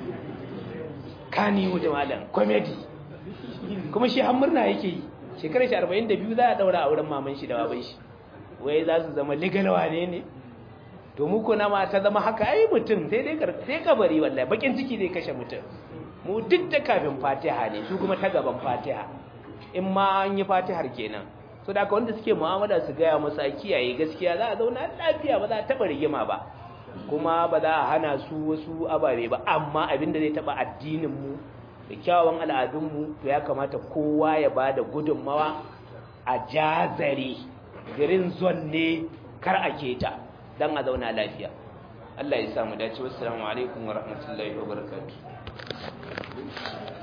kani wuce malam comedy kuma shi har murna yake yi shekarar shi 42 za a daura a wurin maman shi da baban shi wai za su zama legal wane ne to mu ko nama ta zama haka ai mutum sai dai sai kabari wallahi bakin ciki zai kashe mutum mu duk da kafin fatiha ne su kuma ta gaban fatiha in ma an yi fatihar kenan so da wanda suke mu'amala su gaya masa kiyaye gaskiya za a zauna lafiya ba za a taba rigima ba kuma ba za a hana su wasu ababe ba amma abinda zai taba addinin mu da kyawawan al'adun mu to ya kamata kowa ya bada gudunmawa a jazare green zone ne kar a keta dan a zauna lafiya Allah ya samu dace wassalamu alaikum wa rahmatullahi wa barakatuh